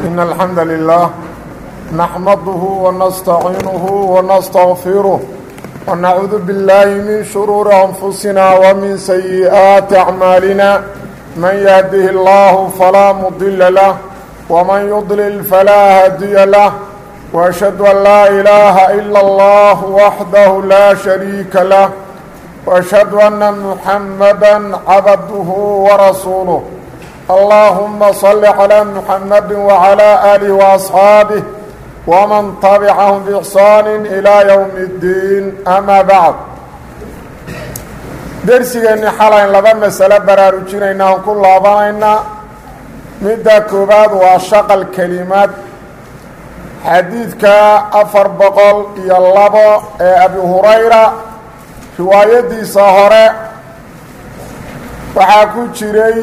إن الحمد لله نحمده ونستعينه ونستغفره ونعوذ بالله من شرور أنفسنا ومن سيئات أعمالنا من يهده الله فلا مضل له ومن يضلل فلا هادي له وأشهد أن لا إله إلا الله وحده لا شريك له وأشهد أن محمدا عبده ورسوله اللهم صل على محمد وعلى آله وأصحابه ومن تبعهم بإحسان إلى يوم الدين أما بعد درسigeenni xalayn laba masalo baraarujinayna aan ku laabanaynaa midda koowaad waa shaqal kelimad xadiidka afar boqol iyo labo ee abi hurayra riwaayadiisa hore waxaa ku jiray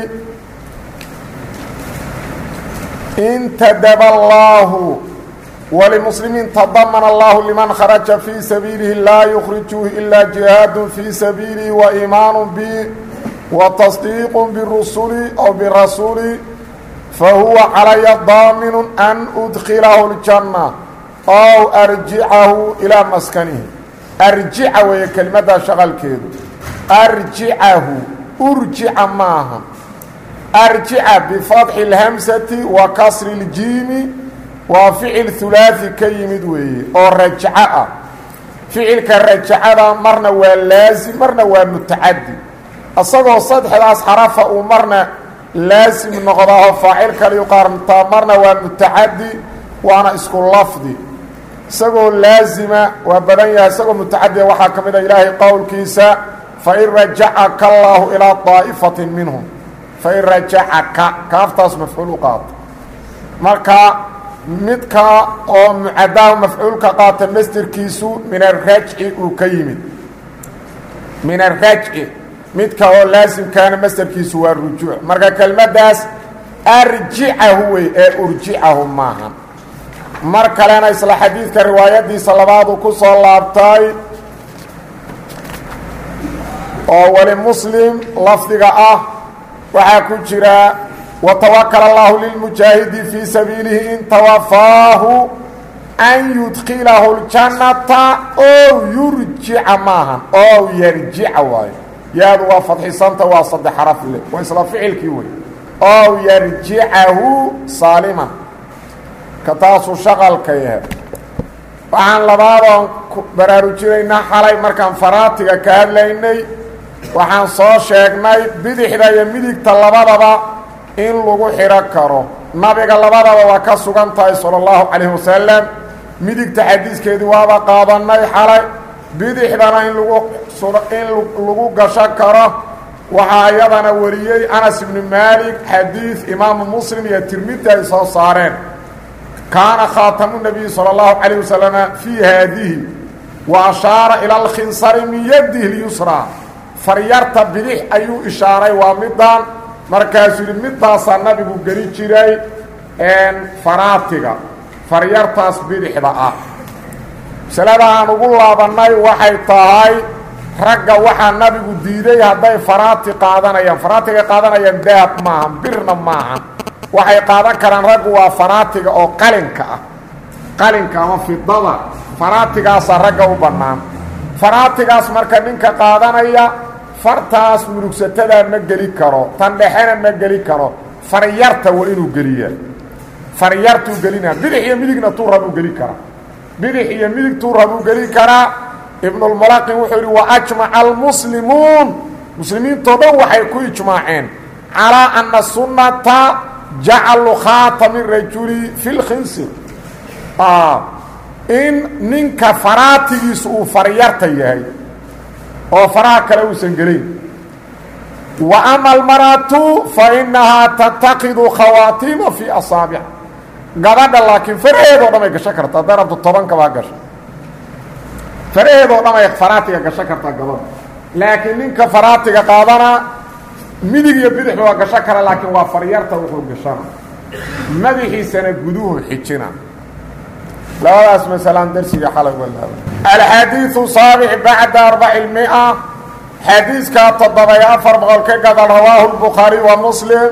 intadaba allaahu walimuslimiin tadamana allahu liman kharaja fii sabiilihi laa yukhrijuuhu ilaa jihaadun fii sabiilihi wa iimaanu bi wa tasdiiqu birusuli aw birasuuli fahuwa calaya daaminu an udkilahu ljanna ow arjicahu ilaa maskanihi arjica weeye kelimadda shaqalkeedu arjicahu urjica maaha arjica bifatxi اlhamsati wa kasri اljiimi waa ficil hulaaثi ka yimid weeye oo rajaco ah ficilka rajacada marna waa laasim marna waa mutacadi isagoo saddexdaas xarafa uu marna laasim noqdaao faacil kaliyu qaarntaa marna waa mutacadi waana isku lafdi isagoo laazima waa badan yahay isagoo mutacadiya waxaa ka mid a ilaahay qowlkiisa fain rajacaka allaahu ilaa daa'ifati minhum fain rajacaka kaaftaas mafcuul u qaato marka midka oo mucadaha mafcuulka qaata masderkiisu min arajci uu ka yimid min arajci midka oo laasimkaana masderkiisu waa rujuuc marka kelmaddaas arjicahu wey ee urjicahu maaha mar kalena isla xadiidka riwaayadiisa labaadu ku soo laabtay oo weli muslim lafdiga ah waxaa ku jira watawakal allahu lilmujaahidi fii sabiilihi in tawafaahu an yudkilahu ljannata ow yurjica maahan ow yarjica waayo yaadu waa fadxisanta waa saddex xaraf le waa isla ficilkii wey ow yarjicahu saaliman ka taasuu shaqalka yahay waxaan labaadoon baraarujinaynaa xalay markaan faraatiga ka hadlaynay waxaan soo sheegnay bidixda iyo midigta labadaba in lagu xidho karo nabiga labadaba waa ka sugan tahay sala allahu calayhi wasalam midigta xadiiskeedii waaba qaadannay xalay bidixdana in lagu in lagu gasho karo waxaa iyadana wariyey anas ibnu maalik xadiid imaamu muslim iyo tirmidi ay soo saareen kaana khaatamu nabiyi salى اllahu calayh wasalama fii haadihi wa ashaara ila alkhinsari min yadihi lyusraa faryarta bidix ayuu ishaaray waa midaan markaasuu yidhi midaasaa nabigu geli jiray faraatiga faryartaas bidixda ah masalada aan ugu laabannay waxay tahay ragga waxaa nabigu diiday hadday faraati qaadanayaan faraatiga qaadanayaan dahab maahan birna maahan waxay qaadan karaan raggu waa faraatiga oo qalinka ah qalinka ama fidada faraatigaasa ragga u bannaan faraatigaas marka ninka qaadanaya fartaas murugsatada ma geli karo tan dhexena ma geli karo faryarta waa inuu geliyaa faryartuu gelinaa bidix iyo midigna tuu rabuu geli karaa bidix iyo midig tuu rabuu geli karaa ibnulmulaqin wuxuu yidhi wa ajmaca almuslimuun muslimiintoo dhan waxay ku ijmaaceen calaa ana sunnata jacalu khaatami rajuli fi lkhinsir in ninka faraatigiisu uu faryarta yahay oo faraha kale uusan gelayn wa ama almaratu fa inahaa tattakidu khawaatiima fii asaabic gabadha laakiin faraheedoo dhan ay gasho karta hadday rabto tobankabaa gasho faraheedoo dhan ay faraatiga gasho kartaa gabadha laakiin ninka faraatiga qaadana midig iyo bidixba waa gasho kara laakiin waa faryarta wuxuu gashana madaxiisana guduhu xijina labadaas masalaan darsiga xalay walaaba alxadiiu saabic bacda arbaci mia xadiiskaa toddoba-iyo afar boqol ka gadal rawaahu lbukhaari wa muslim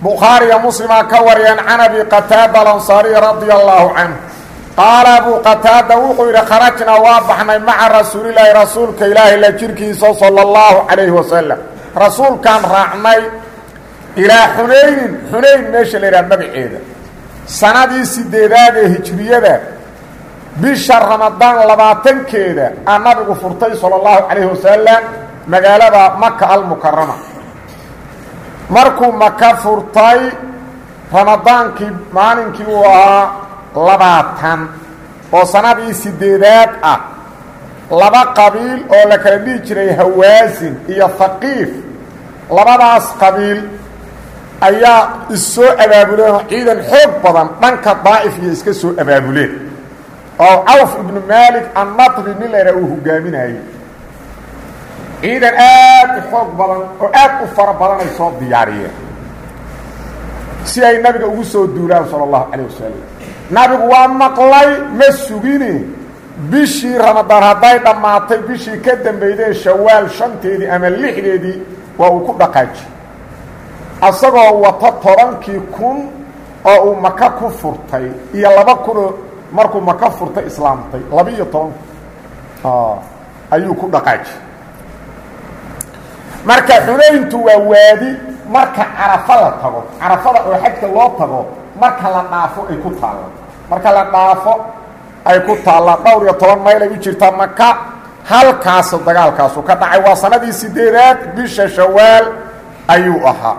bukhaariya muslima ka wariyeen can abi qataada alansaariy radia allaahu canhu qaala abuu qataada wuxuu yidhi kharajnaa waa baxnay maca rasuulilaahi rasuulka ilaahi la jirkiisa sala allahu calayhi wasalam rasuulkaan raacnay ilaa xunaynin xunayn meesha la yidhaha magaceeda sanadii sideedaad ee hijriyada bisha ramadaan labaatankeeda aa nabigu furtay sala allahu calayhi wasalam magaalada maka almukarama markuu maka furtay ramadaankii maalinkii uu ahaa labaatan oo sanadii sideedaad ah laba qabiil oo la kala dhihi jiray hawaasin iyo haqiif labadaas qabiil ayaa issoo abaabuleen oo ciidan xoog badan dhanka daa'if iyo iska soo abaabuleen oo cawf ibnu maalik annadbi nin la yidhaha uu hogaaminayey ciidan aad u xoog badan oo aad u fara badan ay soo diyaariyeen si ay nabiga ugu soo duulaan sala allahu calayh wasalam nabigu waa maqlay ma sugini bishii ramadaan hadday dhammaatay bishii ka dambaydee shawaal shanteedii ama lixdeedii waa uu ku dhaqaaji asagoo wato tobankii kun oo uu maka ku furtay iyo laba kunoo markuu maka furtay islaamtay laba-iyo toban kun ayuu ku dhaqaaji marka xunayntu waa waadi marka carafa la tago carafada oo xajka loo tago marka la dhaafo ay ku taalla marka la dhaafo ay ku taalla dhowr iyo toban mayl ay u jirtaa maka halkaasu dagaalkaasu ka dhacay waa sanadii sideedaad bisha shawaal ayuu ahaa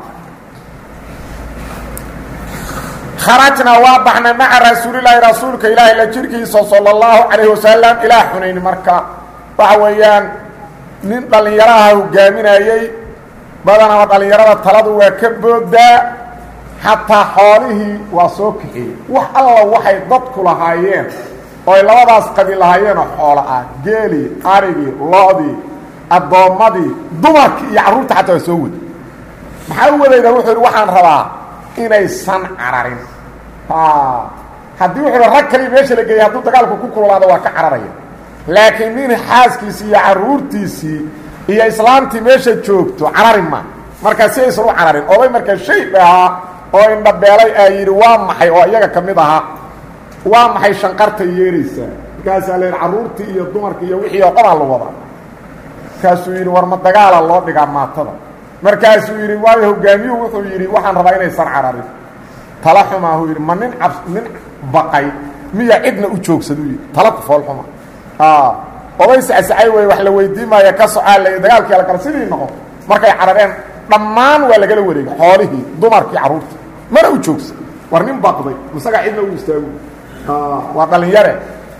kharajnaa waa baxnay maca rasuulilaahi rasuulka ilaahi la jirkiisa sala allahu calayhi wasalam ilaa xunayn marka waxa weeyaan nin dhallinyaraha hogaaminayey badanaba dhallinyarada taladu waa ka boodaa xataa xoolihii waa soo kaxeeyey wax alla waxay dadku lahaayeen oo ay labadaas qabiil lahaayeenoo xoolo ah geelii arigii lo-dii addoommadii dumarkii iyo carruurta xataa waa soo wada maxaa u wadayda wuxuu yidhi waxaan rabaa inaysan cararin haddii wuxuu hi rag kali meesha la geeyay hadduu dagaalku ku kululaado waa ka cararaya laakiin nin xaaskiisii iyo carruurtiisii iyo islaamtii meesha joogto carari ma markaa si aysan u cararin oday markaa shayb ahaa oo indhabeelay aa yidhi waa maxay oo iyaga ka mid ahaa waa maxay shanqartay yeeraysaa markaasaa la yidhi carruurtii iyo dumarkii iyo wixii oo dhanaa la wadaa markaasuu yidhi war ma dagaala loo dhigaa maatada markaasuu yidhi waayo hogaamiyuhu wuxuu yidhi waxaan rabaa inaysan cararin tala xumaahuu yidhi ma nin cab nin baqay miya cidna u joogsaduu yidhi tala ku foolxuma oday sacsacay wey wax la weydii maayo ka socaa la dagaalkii la kala sidii noqon markay carareen dhammaan waa lagala wareegay xoolihii dumarkii carruurtii mana u joogsa war nin baqday isagaa cidna u istaagu waa dhalinyare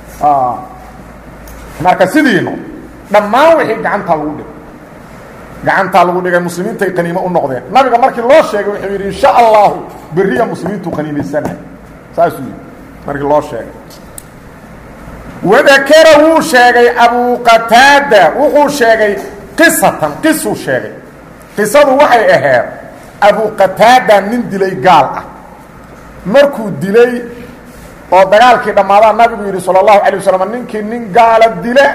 marka sidii noqon dhammaan wixii gacantaa lagu dhigay gacantaa lagu dhigay muslimiintay qaniimo u noqdeen nabiga markii loo sheegay wuxuu yidhi insha allahu beriya muslimiintu qaniimaysanay saasuu yidhi markii loo sheegay wadakara wuu sheegay abuu qataada wuxuu sheegay qisatan qisuu sheegay qisadu waxay ahayd abuu qataada nin dilay gaal ah markuu dilay oo dagaalkii dhammaadaa nabigu yidhi sala allahu calay wasalam ninkii nin gaala dila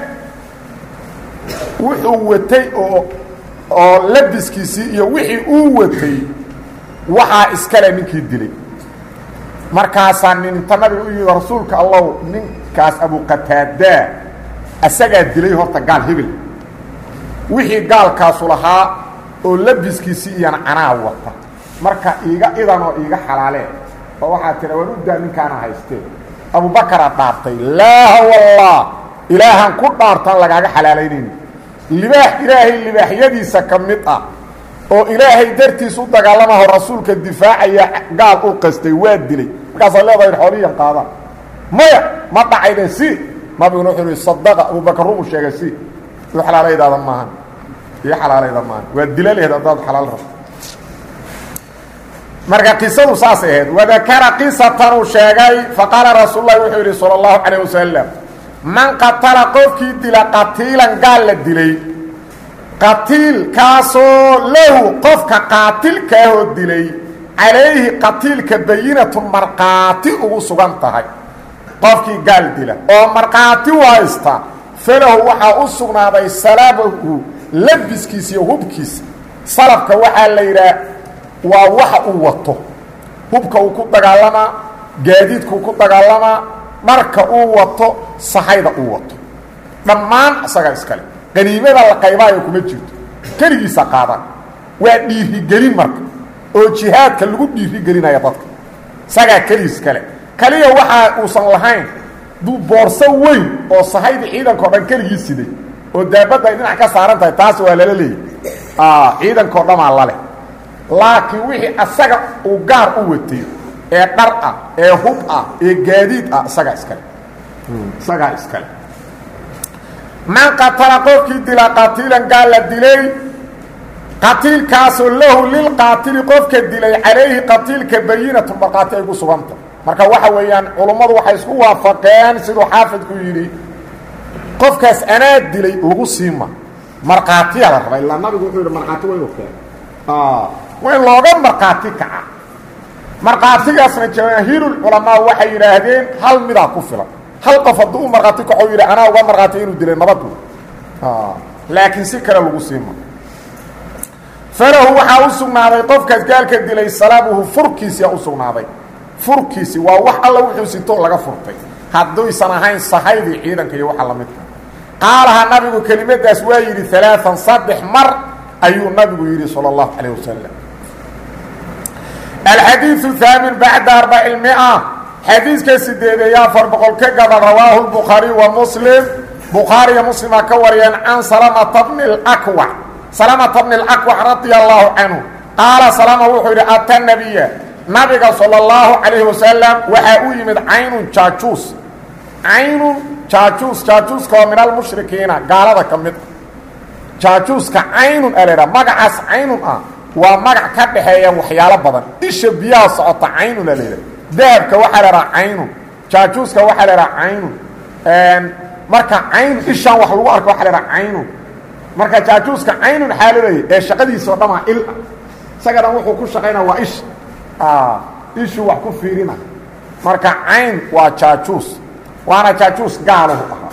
wuxuu watay oo oo labiskiisii iyo wixii uu watay waxaa iskale ninkii dilay markaasaa nin inta nabiga u yidhi rasuulka allow ninkaas abuqataadaa asagaa dilay horta gaal hebel wixii gaalkaasu lahaa oo labiskiisii iyana canaa wata marka iiga idan oo iiga xalaalee oo waxaa tira waan u daa ninkaana haystee abubakaraa dhaartay laaha wallah ilaahaan ku dhaartaan lagaaga xalaalaynayni libaax ilaahay libaaxyadiisa ka mid ah oo ilaahay dartiis u dagaalamaho rasuulka difaacaya gaal u qastay waa dilay markaasaa leedahay xooliyan qaadaan maya ma dhacayde si nabiguna wuxuu ihi sadaqa abubakar rumu sheegay si io xalaalaydaada maahan iyo xalaalayda maahan waa dila lehed haddaad xalaal rabto marka qisadu saasay ahayd wadakara qisatan uu sheegay faqaala rasuul lahi wuxuu yidhi sala allahu calayh wasalam man qatala qofkii dila qatiilan gaal la dilay qatiilkaasoo lahu qofka qaatilkaahoo dilay calayhi qatiilka bayinatu markhaati ugu sugan tahay qofkii gaal dila oo markhaati u haysta falahu waxaa u sugnaaday salabahu labiskiisa iyo hubkiisa salabka waxaa la yidhaha waa waxa uu wato hubka uu ku dagaalamaa gaadiidkuu ku dagaalamaa dharka uu wato sahayda uu wato dhammaan isagaa iskale qaniimada la qaybaayo kuma jirto keligiisa qaadan waa dhiirigelin marka oo jihaadka lagu dhiirigelinaya dadka isagaa keligiis kale kaliya waxa uusan lahayn duu boorso weyn oo sahayda ciidankao dhan keligii siday oo daabadda ay dhinac ka saaran tahay taas waa lala leeyay ciidankao dhamaa laleh laakiin wixii asaga uu gaar u watay ee dhar ah ee hub ah ee gaadiid ah isagaa iskale isagaa iskale man qatala qofkii dila qatiilan gaal la dilay qatiilkaasoo lahu lilqaatili qofka dilay calayhi qatiilka bayinatu markhaati ay ku suganta marka waxa weeyaan culummadu waxay isku waafaqeen siduu xaafidku yidhi qofkaas anaa dilay lagu siima markhaatiya la raba ilaa nabigu wuxuu yidhi markhaati waa inuu keeno waa in looga markhaati kaca markhaatigaasna jamaahiirulculamaa waxay yidhaahdeen hal midaa ku filan hal qof hadduu u markhaati kaco yidhi anaa uga markhaati inuu dilay nabadu laakiin si kale lagu siima falahu waxaa u sugnaaday qofkaas gaalka dilay salaabuhu furkiisiyaa u sugnaaday furkiisi waa wax alla wuxuu sito laga furtay hadduysan ahayn sahaydii ciidanka iyo waxa la midka qaalaha nabigu kelimadaas waa yidhi alaaan saddex mar ayuu nabigu yidhi salى اllahu calayh wasalam alxadiiu haamin bacda arbaci mia xadiiska sideedeeyo afar boqol ka gaba rawaahu bukhaariy wa muslim bukhaariya muslima ka wariyeen can salamata bni اlakwac salamata bni اlakwac radia allahu canhu qaala salama wuxuu yidhi ata nabiya nabiga salى اllahu calayhi wasalam waxaa u yimid caynun jaajuus caynun jaajuus jaajuuska oo min almushrikiina gaalada ka mid jaajuuska caynun a laydhaha magacaas caynun ah waa magac ka dhaxeeya waxyaalo badan isha biyaha socota caynun a laydhaha dahabka waxaa la dhaha caynun jaajuuska waxaa la dhaha caynun marka caynun ishaan wax lagu arko waxa la dhaha caynun marka jaajuuska caynun xaa lo leeyahy ee shaqadiisa o dhamaa il ah isaga dhan wuxuu ku shaqaynaa waa isha ishuu wax ku fiirina marka cayn waa jaajuus waana jaajuus gaalahu ahaa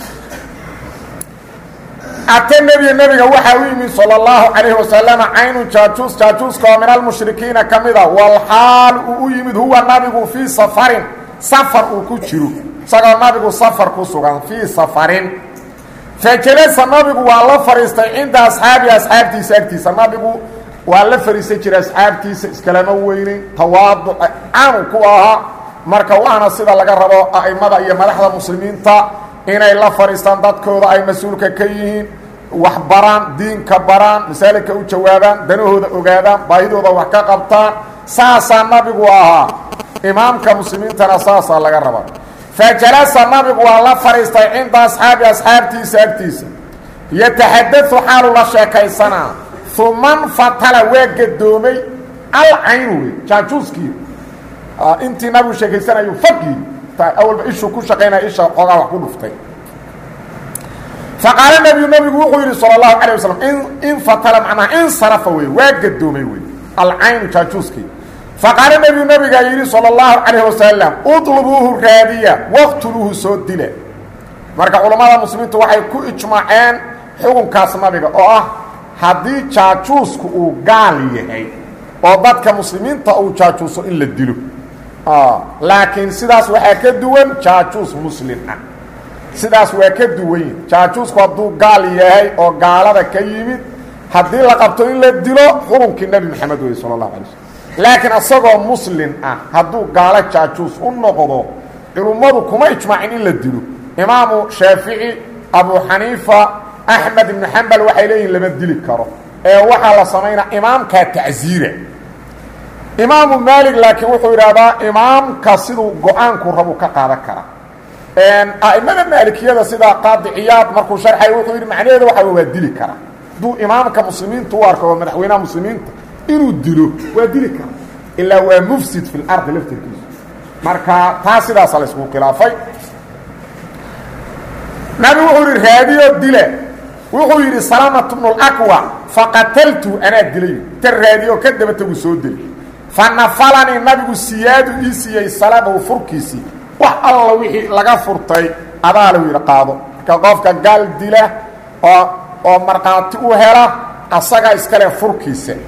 ata nebiya nebiga waxaa u yimid salى اllahu calayhi wasalama caynun jaajuus jaajuuska oo min almushrikiina ka mida walxaal uu u yimid huwa nabigu fii safarin safar uu ku jiro isagoo nabigu safar ku sugan fii safarin fajalasa nabigu waa la fadhiistay cinda asxaabi asxaabtiisa agtiisa nabigu waa la fadhiisan jiray asxaabtiisa iskalama weynin tawaaduc caanu ku ahaa marka waana sida laga rabo a'imada iyo madaxda muslimiinta inay la fadhiistaan dadkooda ay mas-uulka ka yihiin wax baraan diinka baraan masaalidka u jawaabaan danahooda ogaadaan baahidooda wax ka qabtaan saasaa nabigu ahaa imaamka muslimiintana saasaa laga rabaa fa jalasa nabigu waa la fadhiistay cinda asxaabi asxaabtiisa agtiisa yataxadau xaalu la sheekaysanaa uman fatala waa gadoomay alcaynu wey jaajuuskii intii nabigu sheekaysanayu fagii awalba ishuu ku shaqaynaya isha xoogaa wax ku dhuftay faqaala nebiyu nabigu wuxuu yidhi salى اlahu alيه waslm in fatala macnaha insarafa wey waa gadoomay wey alcaynu jaajuuskii faqaala nebiyu nabigaa yidhi salى اllahu calayh wasalam uطlubuuhu raadiya waqtuluuhu soo dila marka culammada muslimiintu waxay ku ijmaaceen xukunkaas nabiga oo ah haddii jaajuusku uu gaal yahay oo dadka muslimiinta uu jaajuuso in la dilo laakiin sidaas waxaa ka duwan jaajuus muslim ah sidaas waa ka duwan jaajuusku hadduu gaal yahay oo gaalada ka yimid haddii la qabto in la dilo xukunkii nebi maxamed wey sala allahu alay slm laakiin isagoo muslim ah hadduu gaalo jaajuus u noqdo culummadu kuma ijmaacin in la dilo imaamu shaafici abu xaniifa axmed ibnu xambal waxay leeyihin lama dili karo ee waxaa la samaynaa imaamkaa tacsiira imaamu maalig laakiin wuxuu yidhaahdaa imaamka siduu go-aanku rabu ka qaadan karaa a'imada maalikiyada sida qaadi ciyaad markuu sharxay wuxuu yidhi macnaheeda waxa waa dili karaa hadduu imaamka muslimiinta u arko oo madaxweynaha muslimiinta inuu dilo waa dili karaa ilaa waa mufsid fi lardi laftirkiisu marka taa sidaasa la isku khilaafay nabi wuxuu yidhi raadiyo dile wuxuu yidhi salamat bnu laqwa faqataltu anaa dilay ta raadiyo ka daba tagu soo dili fanafalanii nabigu siyaadu ii siiyey salabahu furkiisii wax alla wixii laga furtay adaa lahu yidhi qaado marka qofka gaal dila oo oo markhaati u hela asagaa iskale furkiisa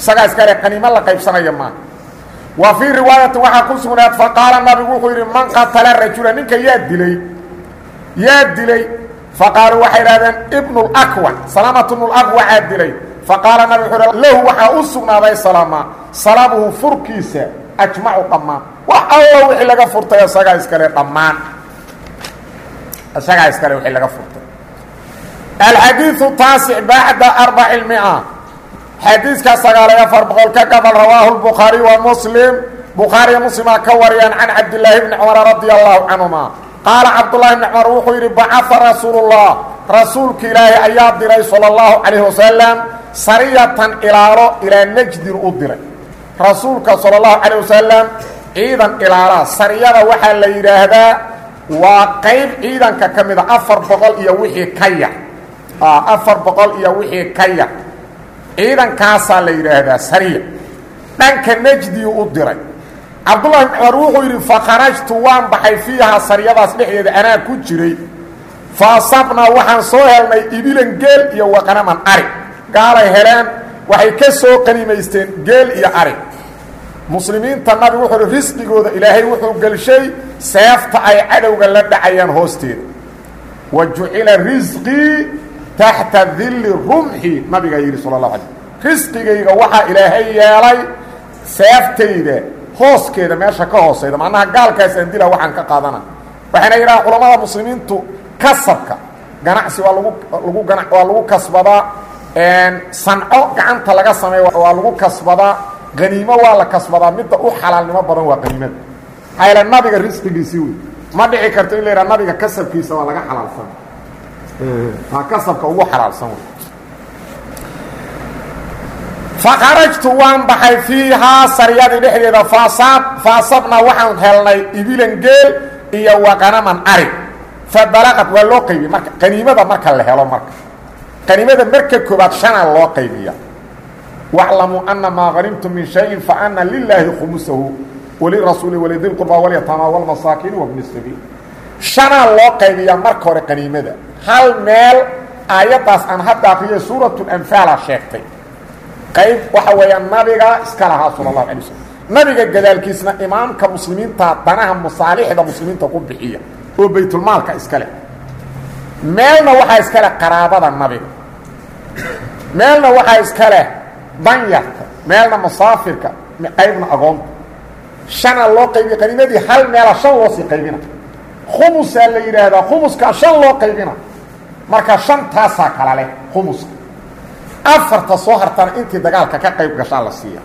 isagaa iskale qaniimo la qaybsanaya maaha wa fii riwaayati waxaa ku sugnaad faqaala nabigu wuxuu yidhi man qatala rajula ninka yaa dilay yaa dilay faqaaluu waxay idhahdeen ibnulakwac salaamatu bnulaqwacaa dilay faqaala nabig wuxuu h lahu waxaa u sugnaaday salama salamuhu furkiisa ajmacu dhammaan wax allo wixii laga furtay isagaa iskale dhammaan isagaa iskale wixii laga furtay alxadiiu taasic bacda arbaci lmia xadiiska sagaaliy afar boqol ka gabal rawaahu lbukhaariy wa muslim bukhaariya muslimaa ka wariyaan can cabdillaahi bni cumar radia allahu canhuma qaala cabdullahi bni cumar wuxuu yidhi bacaa rasuulullah rasuulka ilaahi ayaa diray sala allahu calayhi wasalam sariyatan ilaalo ilaa najdin u diray rasuulka sala allahu calayh wasalam ciidan ilaalaa sariyada waxaa la yidhaahdaa waa qayb ciidanka ka mida afar boqol iyo wixii ka yar afar boqol iyo wixii ka yar ciidankaasaa la yidhaahdaa sariya dhanka najdiyu u diray cabdullahi bn cumar wuxuu yidhi fakharajtu waan baxay fiihaa sariyadaas dhexdeeda anaa ku jiray fa asabnaa waxaan soo helnay ibilan geel iyo waqanaman ari gaalay heleen waxay ka soo qanimaysteen geel iyo ari muslimiinta nabigu wuxuu uhi risqigooda ilaahay wuxuu gelshay seefta ay cadowga la dhacayaan hoosteeda wa jucila risqii taxta dilli rumxi nabigaa yidhi sala اlahu alay risqigayga waxaa ilaahay yeelay seeftayda hooskeeda meesha ka hoosayda macnaha gaalkaas aan dila waxaan ka qaadana waxayna yidhaha culamada muslimiintu kasabka ganacsi waa lagu lagu gana waa lagu kasbadaa sanco gacanta laga sameeya waa lagu kasbadaa qaniimo waa la kasbadaa midda u xalaalnimo badan waa qaniimada maxaa yaele nabiga risqigiisii wey ma dhici karto in la yidhaha nabiga kasabkiisa waa laga xalaalsan waa kasabka ugu xalaalsan wey fakharajtu waan baxay fiihaa sariyadii dhexdeeda faasab faasabnaa waxaan helnay ibilan geel iyo waqanaman ari fabalaqad waa loo qaybiyey marka qaniimada marka la helo marka qaniimada marka koobaad shanaa loo qaybiya waclamuu ana maa hanimtum min shayin faana lilaahi khumusahu walirasuuli walidilqurba walyataama walmasaakiin wabni sabiil shanaa loo qaybiyaa marka hore qaniimada hal meel aayaddaas aan hadda akriyay suuratulanfaala sheegtay qayb waxa weeyaan nabiga iska lahaa sala allahu alay waslm nabiga gadaalkiisna imaamka muslimiinta danaha masaalixda muslimiinta ku bixiya oo baytulmaalka iska leh meelna waxaa iska leh qaraabada nabiga meelna waxaa iska leh danyarka meelna masaafirka qaybna agoonta shana loo qaybiya qaniimadii hal meela shan loo sii qaybina khumusaa la yidhaahdaa khumuskaa shan loo qaybina marka shantaasaa kala leh khumuska afarta soo hartana intii dagaalka ka qayb gashaa la siiya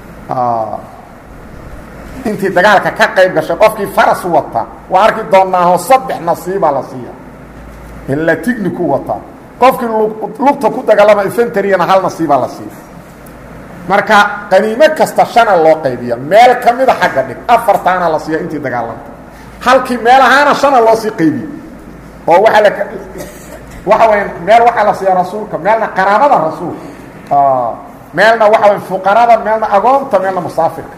intii dagaalka ka qayb gashay qofkii faras wata waa arki doonaaho saddex nasiibaa la siiya ilaa tigniku wataa qofkii lugta ku dagaalama infentariyana hal nasiibaa la siiya marka qaniimo kasta shana loo qaybiya meel ka mida xagga dhig afartaana la siiya intii dagaalanta halkii meel ahaana shana loo sii qaybiye oo waaa la waxa waya meel waxaa la siiya rasuulka meelna qaraabada rasuulka meelna waxa way fuqarada meelna agoonta meelna musaafirka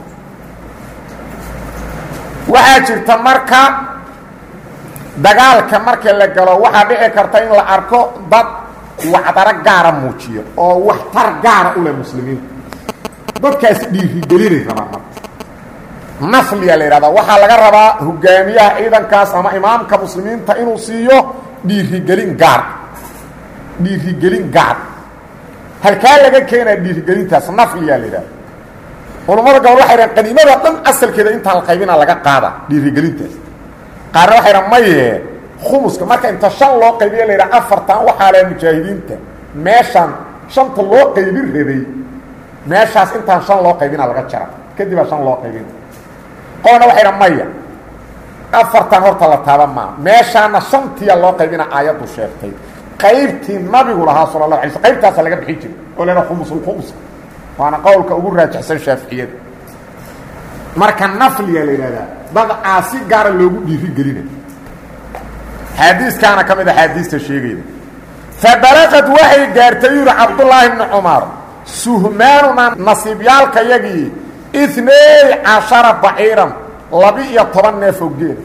waxaa jirta marka dagaalka marka la galo waxaa dhici karta in la arko dad wacdaro gaara muujiyo oo waxtar gaara u leh muslimiinta dadkaasi dhiirigelinay rabaan marka nafliyaa la yidhahdaa waxaa laga rabaa hogaamiyaha ciidankaas ama imaamka muslimiinta inuu siiyo dhiirigelin gaar dhiirigelin gaar halkaa laga keenaya dhiirigelintaas nafliyaa la yidhahda culammada gobol waxay dhahan qaniimada dhan asalkeeda intaa la qaybina laga qaada dhiirigelintaas qaarna waxay dhahan maye khumuska marka inta shan loo qaybiya la yidhaha afartan waxaa leh mujaahidiinta meeshaan shanta loo qaybin rabay meeshaas intaan shan loo qaybina laga jara kadibaa shan loo qaybina qolna waxay dhahan maya afartan horta la taaba maa meeshaana shantiya loo qaybina aayaddu sheegtay qaybtii nabigu lahaa sala la alay sl qaybtaasa laga bixin jiray oo la yidhaha khumusulkhumuska waana qowlka ugu raajixsan shaaficiyada marka nafliya la yidhahdaa dad caasi gaara loogu dhiiri gelina xaadiiskaana ka mid a xaadiista sheegayda fabalaqad waxay gaartay yuri cabdullaahi bni cumar suhmaanuna nasiibyaalka yagii inay cashara baciiran laba-iyo toban neefoo geela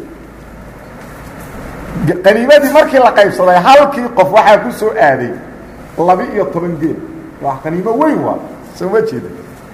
qaniimadii markii la qaybsaday halkii qof waxaa ku soo aaday laba-iyo toban geel waa qaniimo weyn waa soo ma jeeda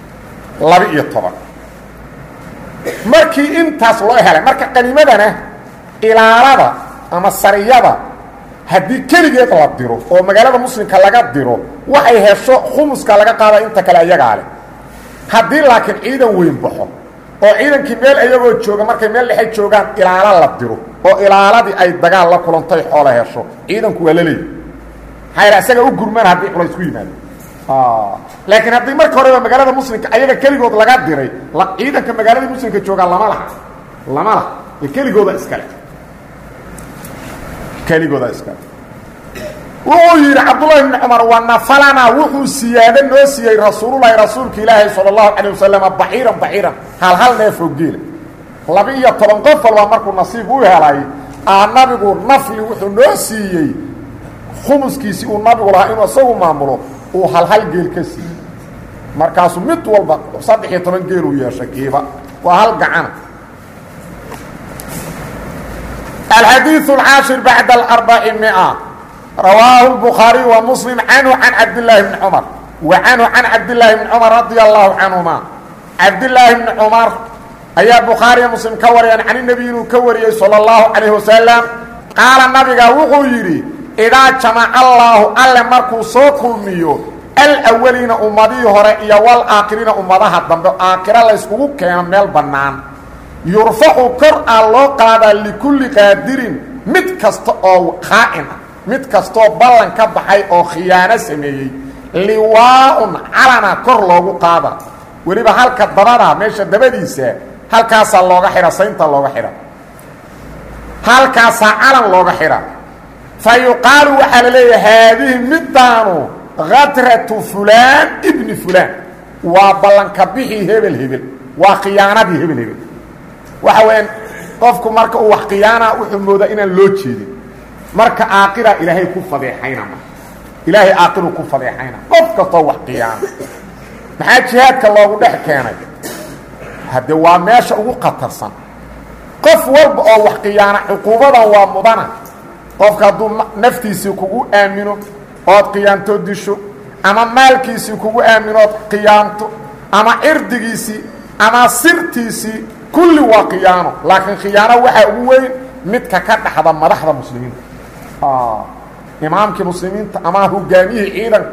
laba-iyo toban markii intaas loo helay marka qanimadana ilaalada ama sariyada haddii keligeed la diro oo magaalada muslimka laga diro waxay hesho khumuska laga qaada inta kale ayagaa leh haddii laakiin ciidan weyn baxo oo ciidankii meel ayagoo jooga markay meel dhexe joogaan ilaalo la diro oo ilaaladii ay dagaal la kulantay xoolo hesho ciidanku waa la leeyi maxaa yidha isaga u gurmaan haddii culays ku yimaado laakiin haddii marka horeba magaalada muslimka ayaga keligood laga diray ciidanka magaalada muslimka joogaa lama laha lama laha ee keligooda iskale keligooda iskale wuxuu yidhi cabdullahi bni cumar wanafalana wuxuu siyaado noo siiyey rasuululahi rasuulka ilaahi sala allahu calayh wasalama baxiiran baxiiran hal hal neefoo geela laba iyo toban qof walba markuu nasiib u helay aa nabigu nafli wuxuu noo siiyey khumuskiisii uu nabigu lahaa inuu isagu maamulo uu hal hal geel ka siiyey markaasuu mid walba saddex iyo toban geel uu yeeshay kiiba waa hal gacana alxadiiث اcaashir bacd aarbaci mia rawaahu الbukhaariي wa muslim canhu can cabdillaahi bni cumar wa canhu can cabdillaahi bni cumar radia allahu canhuma cabdillaahi bni cumar ayaa bukhaariya muslim ka wariyaan can nebi inuu ka wariyey salى اllahu calayh wasalam qaala nabiga wuxuu yidhi idaa jamaca allaahu alle markuu soo kulmiyo alawaliina ummadihii hore iyo walaakiriina ummadaha dambe aakhiro layskugu keeno meel bannaan yurfacu kor aa loo qaadaa likulli qaadirin mid kasta oo qaa'in ah mid kastooo ballan ka baxay oo khiyaano sameeyey liwaa-un calana kor loogu qaada weliba halka dabada meesha dabadiisa halkaasaa looga xidha saynta looga xidha halkaasaa calan looga xidha fa yuqaalu waxaa la leeyahay haadihi middaanu hadratu fulaan ibni fulaan waa ballanka bixii hebel hebel waa khiyaanadii hebel hebel waxa weeyaan qofku marka uu wax khiyaana wuxuu moodaa inaan loo jeedin marka aaqiraa ilaahay ku fadeexayna ma ilaahay aaqiruu ku fadeexayna qof kastoo wax khiyaana maxaa jihaadka loogu dhex keenay hadde waa meesha ugu khatarsan qof walba oo wax khiyaana cuquubadan waa mudana qofka hadduu naftiisii kugu aamino ood khiyaanto disho ama maalkiisii kugu aamino ood khiyaanto ama cirdigiisii ama sirtiisii kulli waa khiyaano laakiin khiyaano waxaa ugu weyn midka ka dhaxda madaxda muslimiinta imaamkii muslimiinta ama hogaamiyihii ciidanka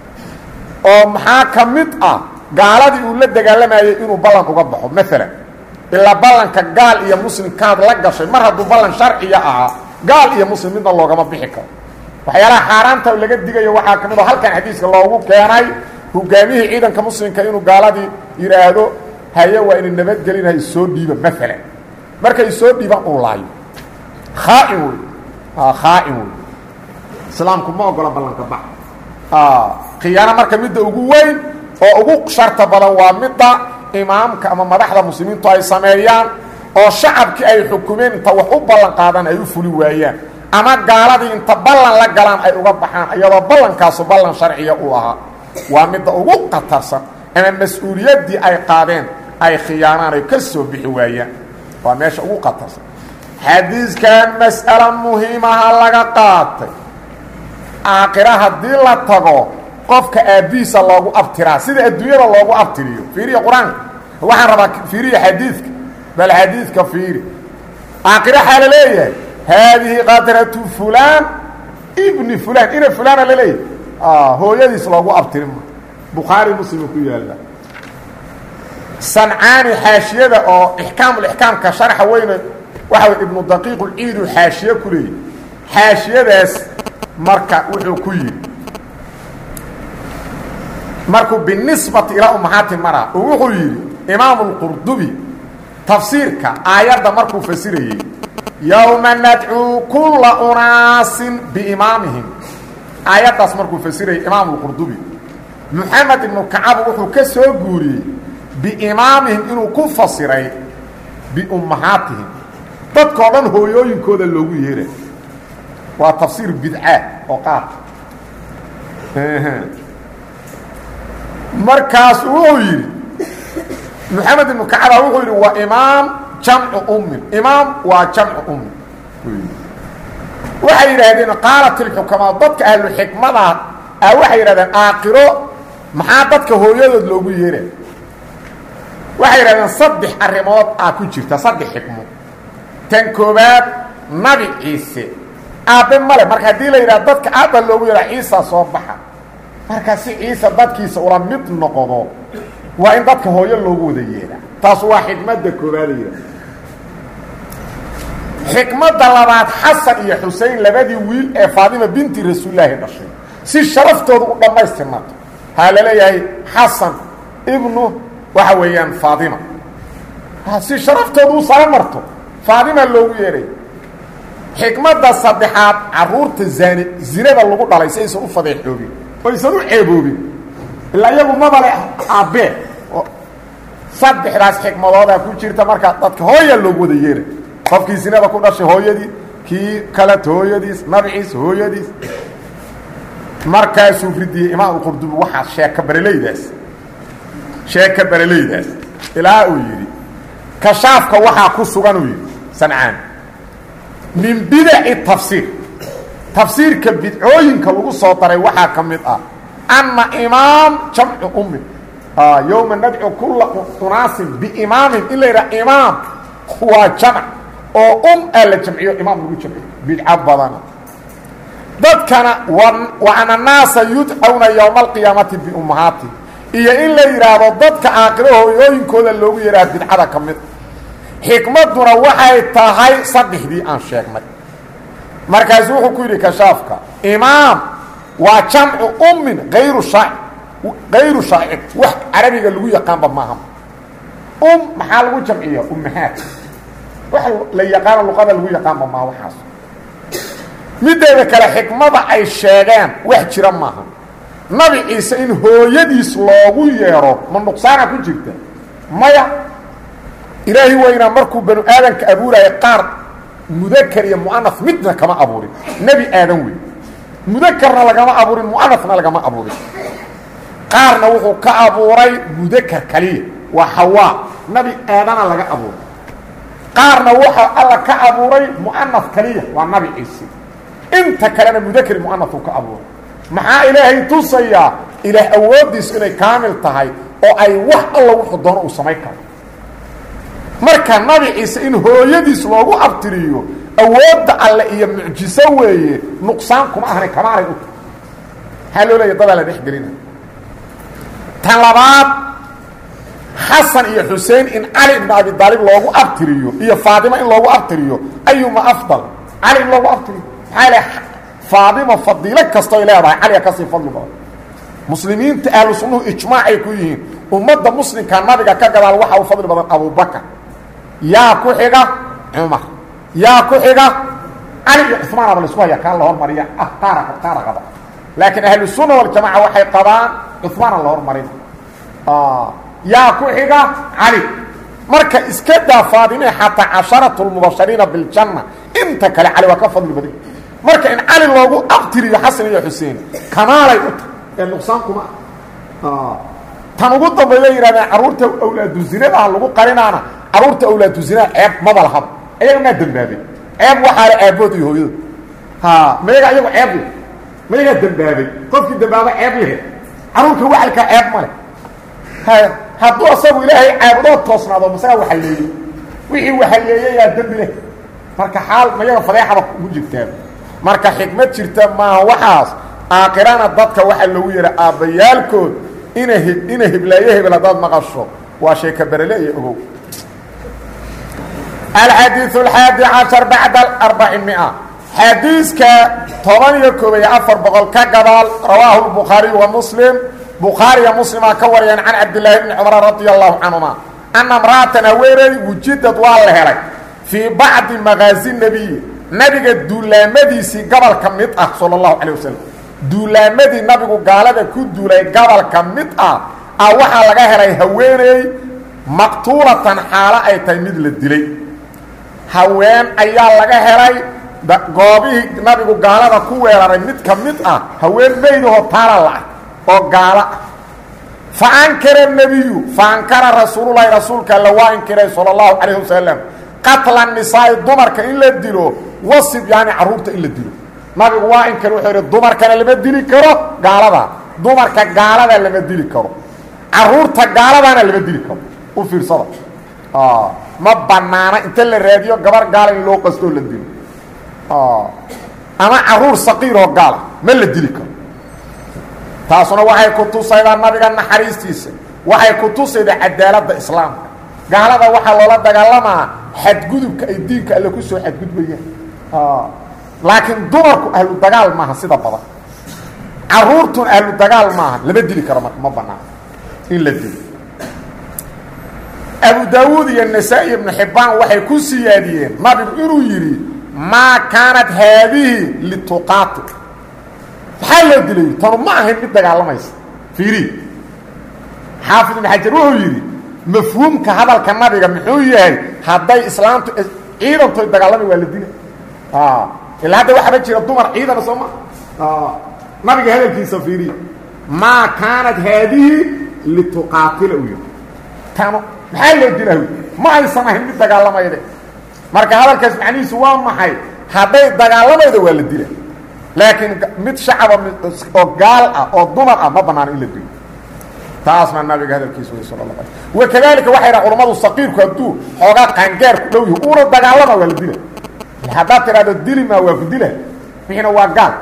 oo maxaa ka mid ah gaaladii uu la dagaalamayay inuu ballan uga baxo maalan ilaa ballanka gaal iyo muslimkaad la gashay mar hadduu ballan sharciya ahaa gaal iyo muslim midna loogama bixi karo waxyaalaha xaaraanta laga digayo waxaa ka mid oo halkan xadiiska loogu keenay hogaamiyihii ciidanka muslimka inuu gaaladii yidhaahdo haye waa ina nabadgelinahay soo dhiiba maalan markay soo dhiibaan uu laayo khaain wey khaain wey islaamku ma ogola ballanka bax khiyaano marka midda ugu weyn oo ugu sharta badan waa midda imaamka ama madaxda muslimiintu ay sameeyaan oo shacabkii ay xukumeen inta wax u ballan qaadaan ay u fuli waayaan ama gaaladii inta ballan la galaan ay uga baxaan iyadoo ballankaasu ballan sharciya uu ahaa waa midda ugu khatarsan ama mas-uuliyaddii ay qaadeen ay khiyaanaan ay ka soo bixi waayaan waa meesha ugu khatarsan xadiiskan mas'alo muhiimaha laga qaatay aakhira haddii la tago qofka aabbihiisa loogu abtiraa sida adduunyada loogu abtiriyo fiiriya qur-aanka waxaan rabaa fiiriya xadiidka bal xadiidka fiiri aakhira waxaa la leeyahay haadihi qadratu fulaan ibni fulaan ina fulaana la leeyahay hooyadiis loogu abtirima bukhaari muslima ku yaalla sancaani xaashiyada oo ixkaamulixkaamka sharxa weyne waxa way ibnu daqiiqulciidu xaashiye ku leeyahy xaashiyadaas marka wuxuu ku yidhi markuu binisbati ilaa umahaati mara oo wuxuu yidhi imaamu lqurdubi tafsiirka aayadda markuu fasirayey yowma nadcuu kulla unaasin biimaamihim aayaddaas markuu fasirayay imaamu lqurdubi moxamed ibnu kacab wuxuu ka soo guuriyey biimaamihim inuu ku fasiray biummahaatihim dadkao dhan hooyooyinkooda loogu yeeray waa tafsiir bidca oo qaad markaas wuxuu yidhi moxamed ibnu kacaba wuxuu yidhi waa imaam jamcu ummin imaam waa jamcu ummin waxay yidhaahdeen qaalat ilxukamaa dadka ahluxikmada ah waxay yidhahdeen aakiro maxaa dadka hooyadood loogu yeeray waxay yidhahdeen saddex arrimood aa ku jirta saddex xikmo tan koobaad nabi ciise aabbe male marka haddii la yidhaha dadka aabba loogu yahaa ciisa soo baxa marka si ciise dadkiisa ula mid noqdo waa in dadka hooyo loogu wada yeedha taas waa xikmadda koobaad la yidhaha xikmadda labaad xasan iyo xusein labadii wiil ee faadima binti rasuulilaahi dhashay si sharaftooda u dhammaystirnato haa laleeyahay xasan ibnu waxa weeyaan faadima si sharaftooda u sala marto faadima loogu yeedhay xikmadda saddexaad caruurta zaani zinada lagu dhalay si aysan u fadeexoobin oo aysan u ceeboobin ilaa iyagu mabale aabbee saddexdaas xikmadoodaa ku jirta markaa dadka hooya loogu wada yeeray qofkii zinada ku dhashay hooyadii kii kaleta hooyadiis nabciis hooyadiis markaasuu ridiyey imaam qurdubi waxaa sheeka bareleydaas sheeka bareleydaas ilaa uu yidhi kashaafka waxaa ku sugan uu yidhi sancaan min bidaci tafsiir tafsiirka bidcooyinka lagu soo daray waxaa ka mid ah anna imaam jamcu ummi yowma nadcu kulla unaasin biimaamin in la yidhaha imaam waa jamc oo um aa la jamciyo imaam lagu jamciyo bidco badana dadkana wa ana naasa yudcawna yowma alqiyaamati biummahaati iyo in la yidhaahdo dadka aakiro hooyooyinkooda loogu yidhaha bidcada ka mid xikmadduna waxay tahay saddexdii aan sheegnay markaasu wuxuu ku yidhi kashaafka imaam waa jamcu ummin ayru shaaci kayru shaacir wax carabiga lagu yaqaanba maaha um maxaa lagu jamciya ummahaat wax la yaqaano luqada lagu yaqaanba maaha waxaas mideeda kale xikmada ay sheegeen wax jira maaha nabi ciise in hooyadiis loogu yeedho ma nuqsaana ku jirta maya ilaahi weynaa markuu banu aadanka abuuraya qaar mudakar iyo mu'anas midna kama abuurin nebi aadan wey mudakarna lagama abuurin mu'anasna lagama abuurin qaarna wuxuu ka abuuray mudakar kaliya waa xawaa nabi aadana laga abuuray qaarna wuxuu alla ka abuuray mu'anas kaliya waa nabi ciise inta kalena mudakar mu'anasuu ka abuuray maxaa ilaahay tusayaa ilaah awooddiisu inay kaamil tahay oo ay wax alla wuxuu doono uu samayn karo marka nabi ciise in hooyadiis loogu abtiriyo awoodda alle iyo mucjiso weeye nuqsaan kuma ahna kamaalay u tahay maxaa loo leeya dadaa la dhex gelina tan labaad xasan iyo xusein in cali ibn abi daalib loogu abtiriyo iyo faadima in loogu abtiriyo ayuma afdal cali in loogu abtiriyo maxaa le faadima fadiilo kastoy leedahay caliga kasii fadli badan muslimiinta ahlu sunnuhu ijmaacay ku yihiin ummadda muslimka nabiga ka gadaal waxaa u fadli badan abubakar yaa ku xiga cumar yaa ku xiga cali iyo cusmaanaba la isku haya kaan la hormariya ah qaara qaara qaba laakiin ahlu sunna waljamaca waxay qabaan cusmaana la hormarin yaa ku xiga cali marka iska daa faadime xataa casharatu lmubashariina biljanna inta kale cali waa ka fadli badan marka in cali loogu abtiriyo xasan iyo xuseen kamaalay u tahay ee nuqsaan kuma ah tan ugu dambayda yidhahdeen carruurta awlaadu zinadaha lagu qarinaana carruurta awlaadu zinada ceeb maba lahaba ayaga maa dembaabay ceeb waxaa le aabood iyo hooyada ha mayaga ayagu ceeb leh mayagaa dembaabay qofkii dembaaba ceeb lehe carruurka waxalkaa ceeb ma leh ha hadduu asagu ilaahay caabudoo toosnaado masagaa waxaleeyey wixii waxaleeyayaa dembi leh marka xaal mayaga fadeexaba ugu jirtaa marka xikmad jirta maaha waxaas aakhirana dadka waxaa loogu yeha aabbayaalkood ina h ina hiblaayo hebel haddaad maqasho waa sheeka berele iyo ogow alxadiiث alxaadi cashar bacda arbaci mia xadiiska toban iyo koob iyo afar boqol ka gadaal rawaahu الbukhaariyu wa muslim bukhaariya muslimaa ka wariyeen can cabdillaahi bni cumar radia allahu canhuma ana mra'atan haweeney wujidad waa la helay fii bacdi magaazi nebiyi nabiga duulaamadiisii gobolka mid ah salى اllahu calيه wasalam duulaamadii nabigu gaalada ku duulay gobolka mid ah ah waxaa laga helay haweeney maqtuulatan xaalo ay tahay mid la dilay haween ayaa laga helay goobihii nabigu gaalada ku weeraray mid ka mid ah haween meydahoo taala la-ah oo gaalo ah fa ankara nebiyu fa ankara rasuululahi rasuulka alla waa inkiray sala allahu calayh wasalam qatla nisaa'i dumarka in la dilo wasib yaani carruurta in la dilo nabigu waa inkar wuxuu yidhi dumarkana lama dili karo gaalada dumarka gaalada lama dili karo carruurta gaaladana lama dili karo u fiirsada ma banaana inta la raadiyo gabar gaala in loo qastoo la dilo ama caruur saqiiroo gaala ma la dili karo taasuna waxay ku tusaydaa nabiga naxariistiisa waxay ku tusaydaa cadaaladda islaamka gaalada waxaa loola dagaalamaa xadgudubka ay diinka alle ku soo xadgudbayaan laakiin dumarku ahlu dagaal maaha sida badan caruurtun ahlu dagaal maaha lama dili karo marka ma banaano in la dilo abu daawuud iyo nasaa-i ibnu xibbaan waxay ku siyaadiyeen nabigu inuu yidhi maa kaanat haadihi lituqaati maxaa loo dilay tanu ma ahayn mid dagaalamaysa fiiri xaafid ibn xajar wuxuu yidhi mafhuumka hadalka nabiga muxuu yahay hadday islaamtu ciidantoy dagaalamay waa la dila ilaa hadda waxaaba jira dumar ciidana soo ma nabiga hadalkiisa fiiriya maa kaanat haadihi lituqaatila u yidhi tanu maxaa loo dilaa ma aysan ahayn mid dagaalamayde marka hadalkaas macnihiisu waa maxay hadday dagaalamayda waa la dila laakiin mid shacaba oo gaal ah oo dumar ah ma banaano in la dilo taasna nabiga hadalkiisa wey sal la wakadalika waxay dhaha culammadu saqiirku hadduu xoogaa qaangaar ku dhow yahi uuna dagaalama waa la dila haddaad tidhahdo dili maa waa ku dila wixiina waa gaal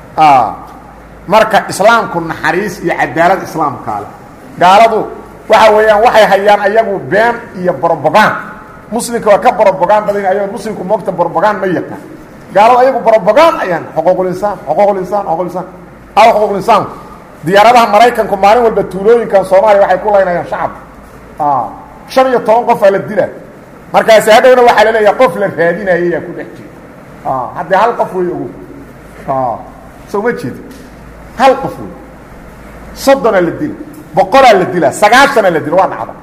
marka islaamku naxariis iyo cadaalad islaamkaale gaaladu waxa weeyaan waxay hayaan ayagu been iyo brobogan muslimka waa ka brobogan badan ayago muslimku moogta brobogan ma yaqaan gaaladu ayagu brobogan ayaan xuquuqulinsaan xuquuqulinsaan xuquuqulinsaan aw xuquuqulinsaanku diyaaradaha maraykanku maalin walba tuulooyinkan soomaaliya waxay ku laynayaan shacabka shan iyo toban qof aa la dila markaasi hadhowna waxaa laleeyaha qof la raadinaya yaa ku dhex jira haddee hal qof wey ogo soo ma jeeda hal qof wey soddonaa la dila boqolaa la dilaa sagaashanaa la dila waa dhacda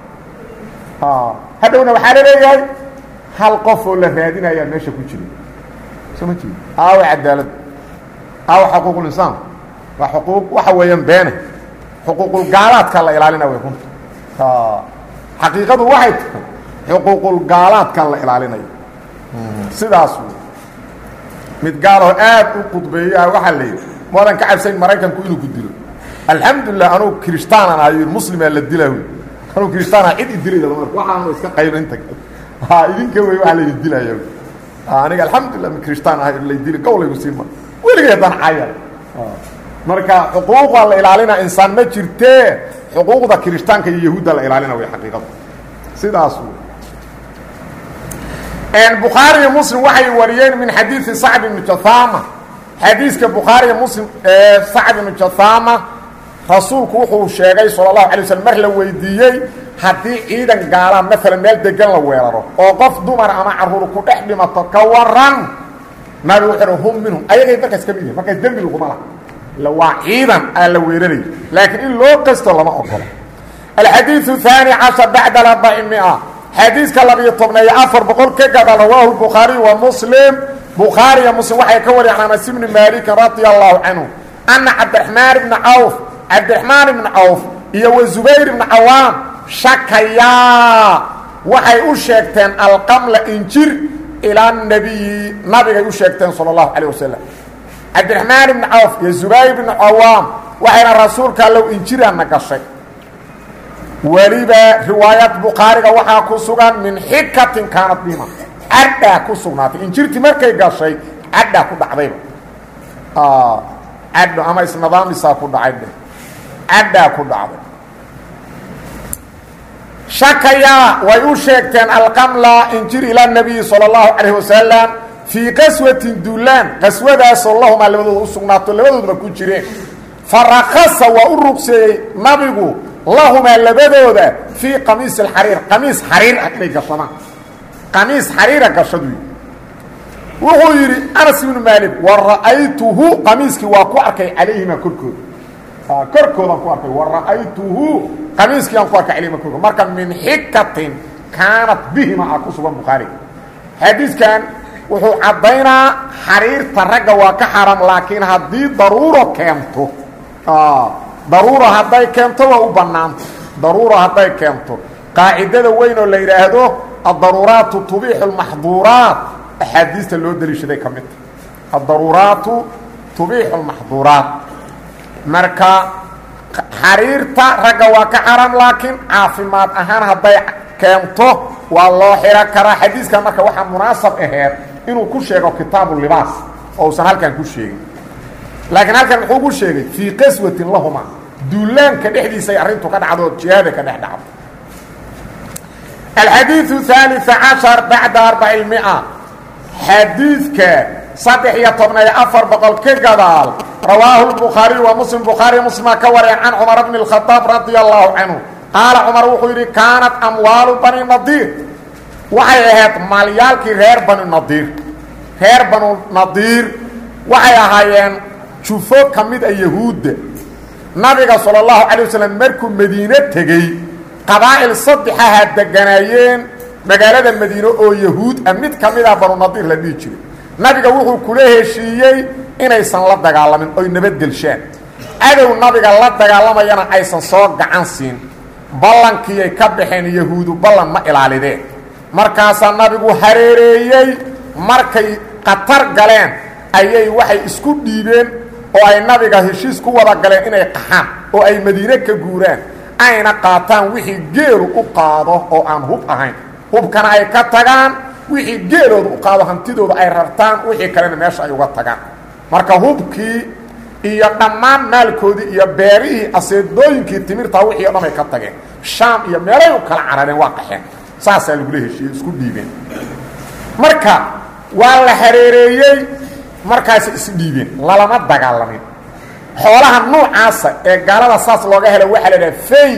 hadhowna waxaa la leeyahay hal qof oo la raadinayaa meesha ku jira soo ma jeeda aawa cadaalad aawa xuquuqulinsaan waa xuquuq waxa weeyaan beene xuquuqulgaalaadka la ilaalina way runta xaqiiqadu waxay tahay xuquuqulgaalaadka la ilaalinayo sidaas wey mid gaaloo aad u qudbeeyaa waxaa la yidhi moodan ka cabsayn maraykanku inuu ku dilo alxamdulilah anugu kiristaanan ahay muslimaa la dilaa wy anugu kiristaana cid idilaya marka waxaanu iska qayba inta ha idinka wey waa laydi dilaya aniga alxamdulilah mi kiristaan ahay laydili gowlaygu siima weligay haddaan caya marka xuquuqa la ilaalina insaan ma jirtee xuquuqda kiristaanka iyo yahuudda la ilaalina way xaqiiqadu sidaas bukhaari iyo muslim waxay wariyeen min xadiidi sacd ibnu jathama xadiiska bukhaari iyo muslim ee sacd ibnu jathama rasuulku wuxuu sheegay sala allahu alay waslm mar la weydiiyey haddii ciidan gaalaa maalan meel degan la weeraro oo qof dumar ama carruur ku dhex dhimato ka waran nabi wuxuu hum minhum ayagay markaas ka mid yihin markaas dembi laguma laha waa ciidan aa la weerarayo laakiin in loo qasto lama ogolo alxadiiu haani cashar bacda arbaci mia xadiiska labiyo tobneeyo afar boqol ka gada rawaahu bukhaariy wa muslim bukhaariya muslim waxay ka wariyaan anas ibni maalikin radia allahu canhu ana cabdiraxmaan ibna cawf cabdiraxmaan ibna cawf iyo wa zubayr ibna cawaam shakayaa waxay u sheegteen alqamla injir ilaa nabiyi nabigay u sheegteen sala allahu calayh wasalam cabdiraxmaan ibni cawf iyo zubayr ibna cawaam waxayna rasuulka allow injiraana gashay weliba riwaayad bukhaariga waxaa ku sugan min xikatin kaanad bima cadhaa ku sugnaatay injirtii markay gashay cadhaa ku dhacdayba cadho ama isnidaamisaa ku dhacay dhe cadhaa ku dhacday shakayaa way u sheegteen alqamla injir ila nabiyi salى اllahu calayh wasalam fii qaswatin duulaan qaswadaasoo lahumaa labadooda u sugnaato labadoodaba ku jireen farakasa waa u rugseeyey nabigu lahumaa labadooda fii qamiisi اxariir qamiis xariir ah inay gashadaan qamiis xariira gashadu wuxuu yidhi anas ibnu maalik wa ra'aytuhu qamiiskii waa ku arkay calayhima korkooda korkoodaan ku arkay wa ra'aytuhu qamiiskii aan ku arkay calayhima korkooda marka min xikatin kaanat bihima ah ku sugan bukhaariga xadiiskan wuxuu caddaynaa xariirta ragga waa ka xaram laakiin haddii daruuro keento daruuro hadday keento waa u bannaanta daruuro hadday keento qaacidada weyn oo la yidhaahdo addaruuraatu tubiixu lmaxduuraat axaadiista loo deliishaday ka mid ta addaruuraatu tubiixu lmaxduuraat marka xariirta ragga waa ka xaram laakiin caafimaad ahaan hadday keento waa loo xiro karaa xadiiskan marka waxaa munaasab aheed inuu ku sheego kitaabu libaas oo usan halkan ku sheegin laakiin halkan muxuu ku sheegay fii qaswatin lahuma duulaanka dhexdiisay arrintu ka dhacdo jihaada ka dhex dhacdo alxadiiu haaliث cashar bacda arbaci mia xadiidka saddex iyo tobna iyo afar boqol ka gadaal rawaahu lbukhaariy wa muslim bukhaariy muslima ka wareen can cumar bni اkhadaab radia allahu canhu qaala cumar wuxuu yidhi kaanat amwaalu bani nadiir waxay ahayd maalyaalkii reer bani nadiir reer banu nadiir waxay ahaayeen jufo ka mid a yahuudda nabiga salى اllahu calay waslm markuu madiine tegey qabaa'il saddexaha deganaayeen magaalada madiine oo yahuud ah mid ka mid ah banu nadiir la dhihi jiray nabiga wuxuu kula heshiiyey inaysan la dagaalamin oy nabadgelshaan cadow nabiga la dagaalamayana aysan soo gacan siin ballankiiyay ka baxeen yahuudu ballan ma ilaalideen markaasaa nabigu hareereeyey markay khatar galeen ayay waxay isku dhiibeen oo ay nabiga heshiis ku wada galeen inay qaxaan oo ay madiine ka guuraan ayna qaataan wixii geelu u qaado oo aan hub ahayn hubkana ay ka tagaan wixii geelooda u qaado hantidooda ay rartaan wixii kalena meesha ay uga tagaan marka hubkii iyo dhammaan maalkoodii iyo beerihii aseedooyinkii timirtaa wixii o dhan ay ka tageen shaam iyo meelay u kala carareen waa qaxeen saasaa lagula heshiiyey isku dhiibeen marka waa la hareereeyey markaasay isdhiibeen lalama dagaalamin xoolaha nuucaasa ee gaalada saas looga helo waxaa la idhaha fey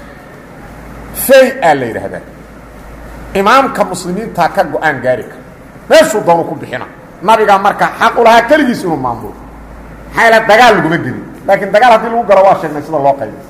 fey aa la yidhaahdaa imaamka muslimiintaa ka go-aan gaari kara meeshuu doonu ku bixina nabigaa marka xaq u lahaa keligiis inuu maamulo maxaa ila dagaal laguma gelin laakiin dagaal haddii lagu galo waa sheegnay sida loo qaybo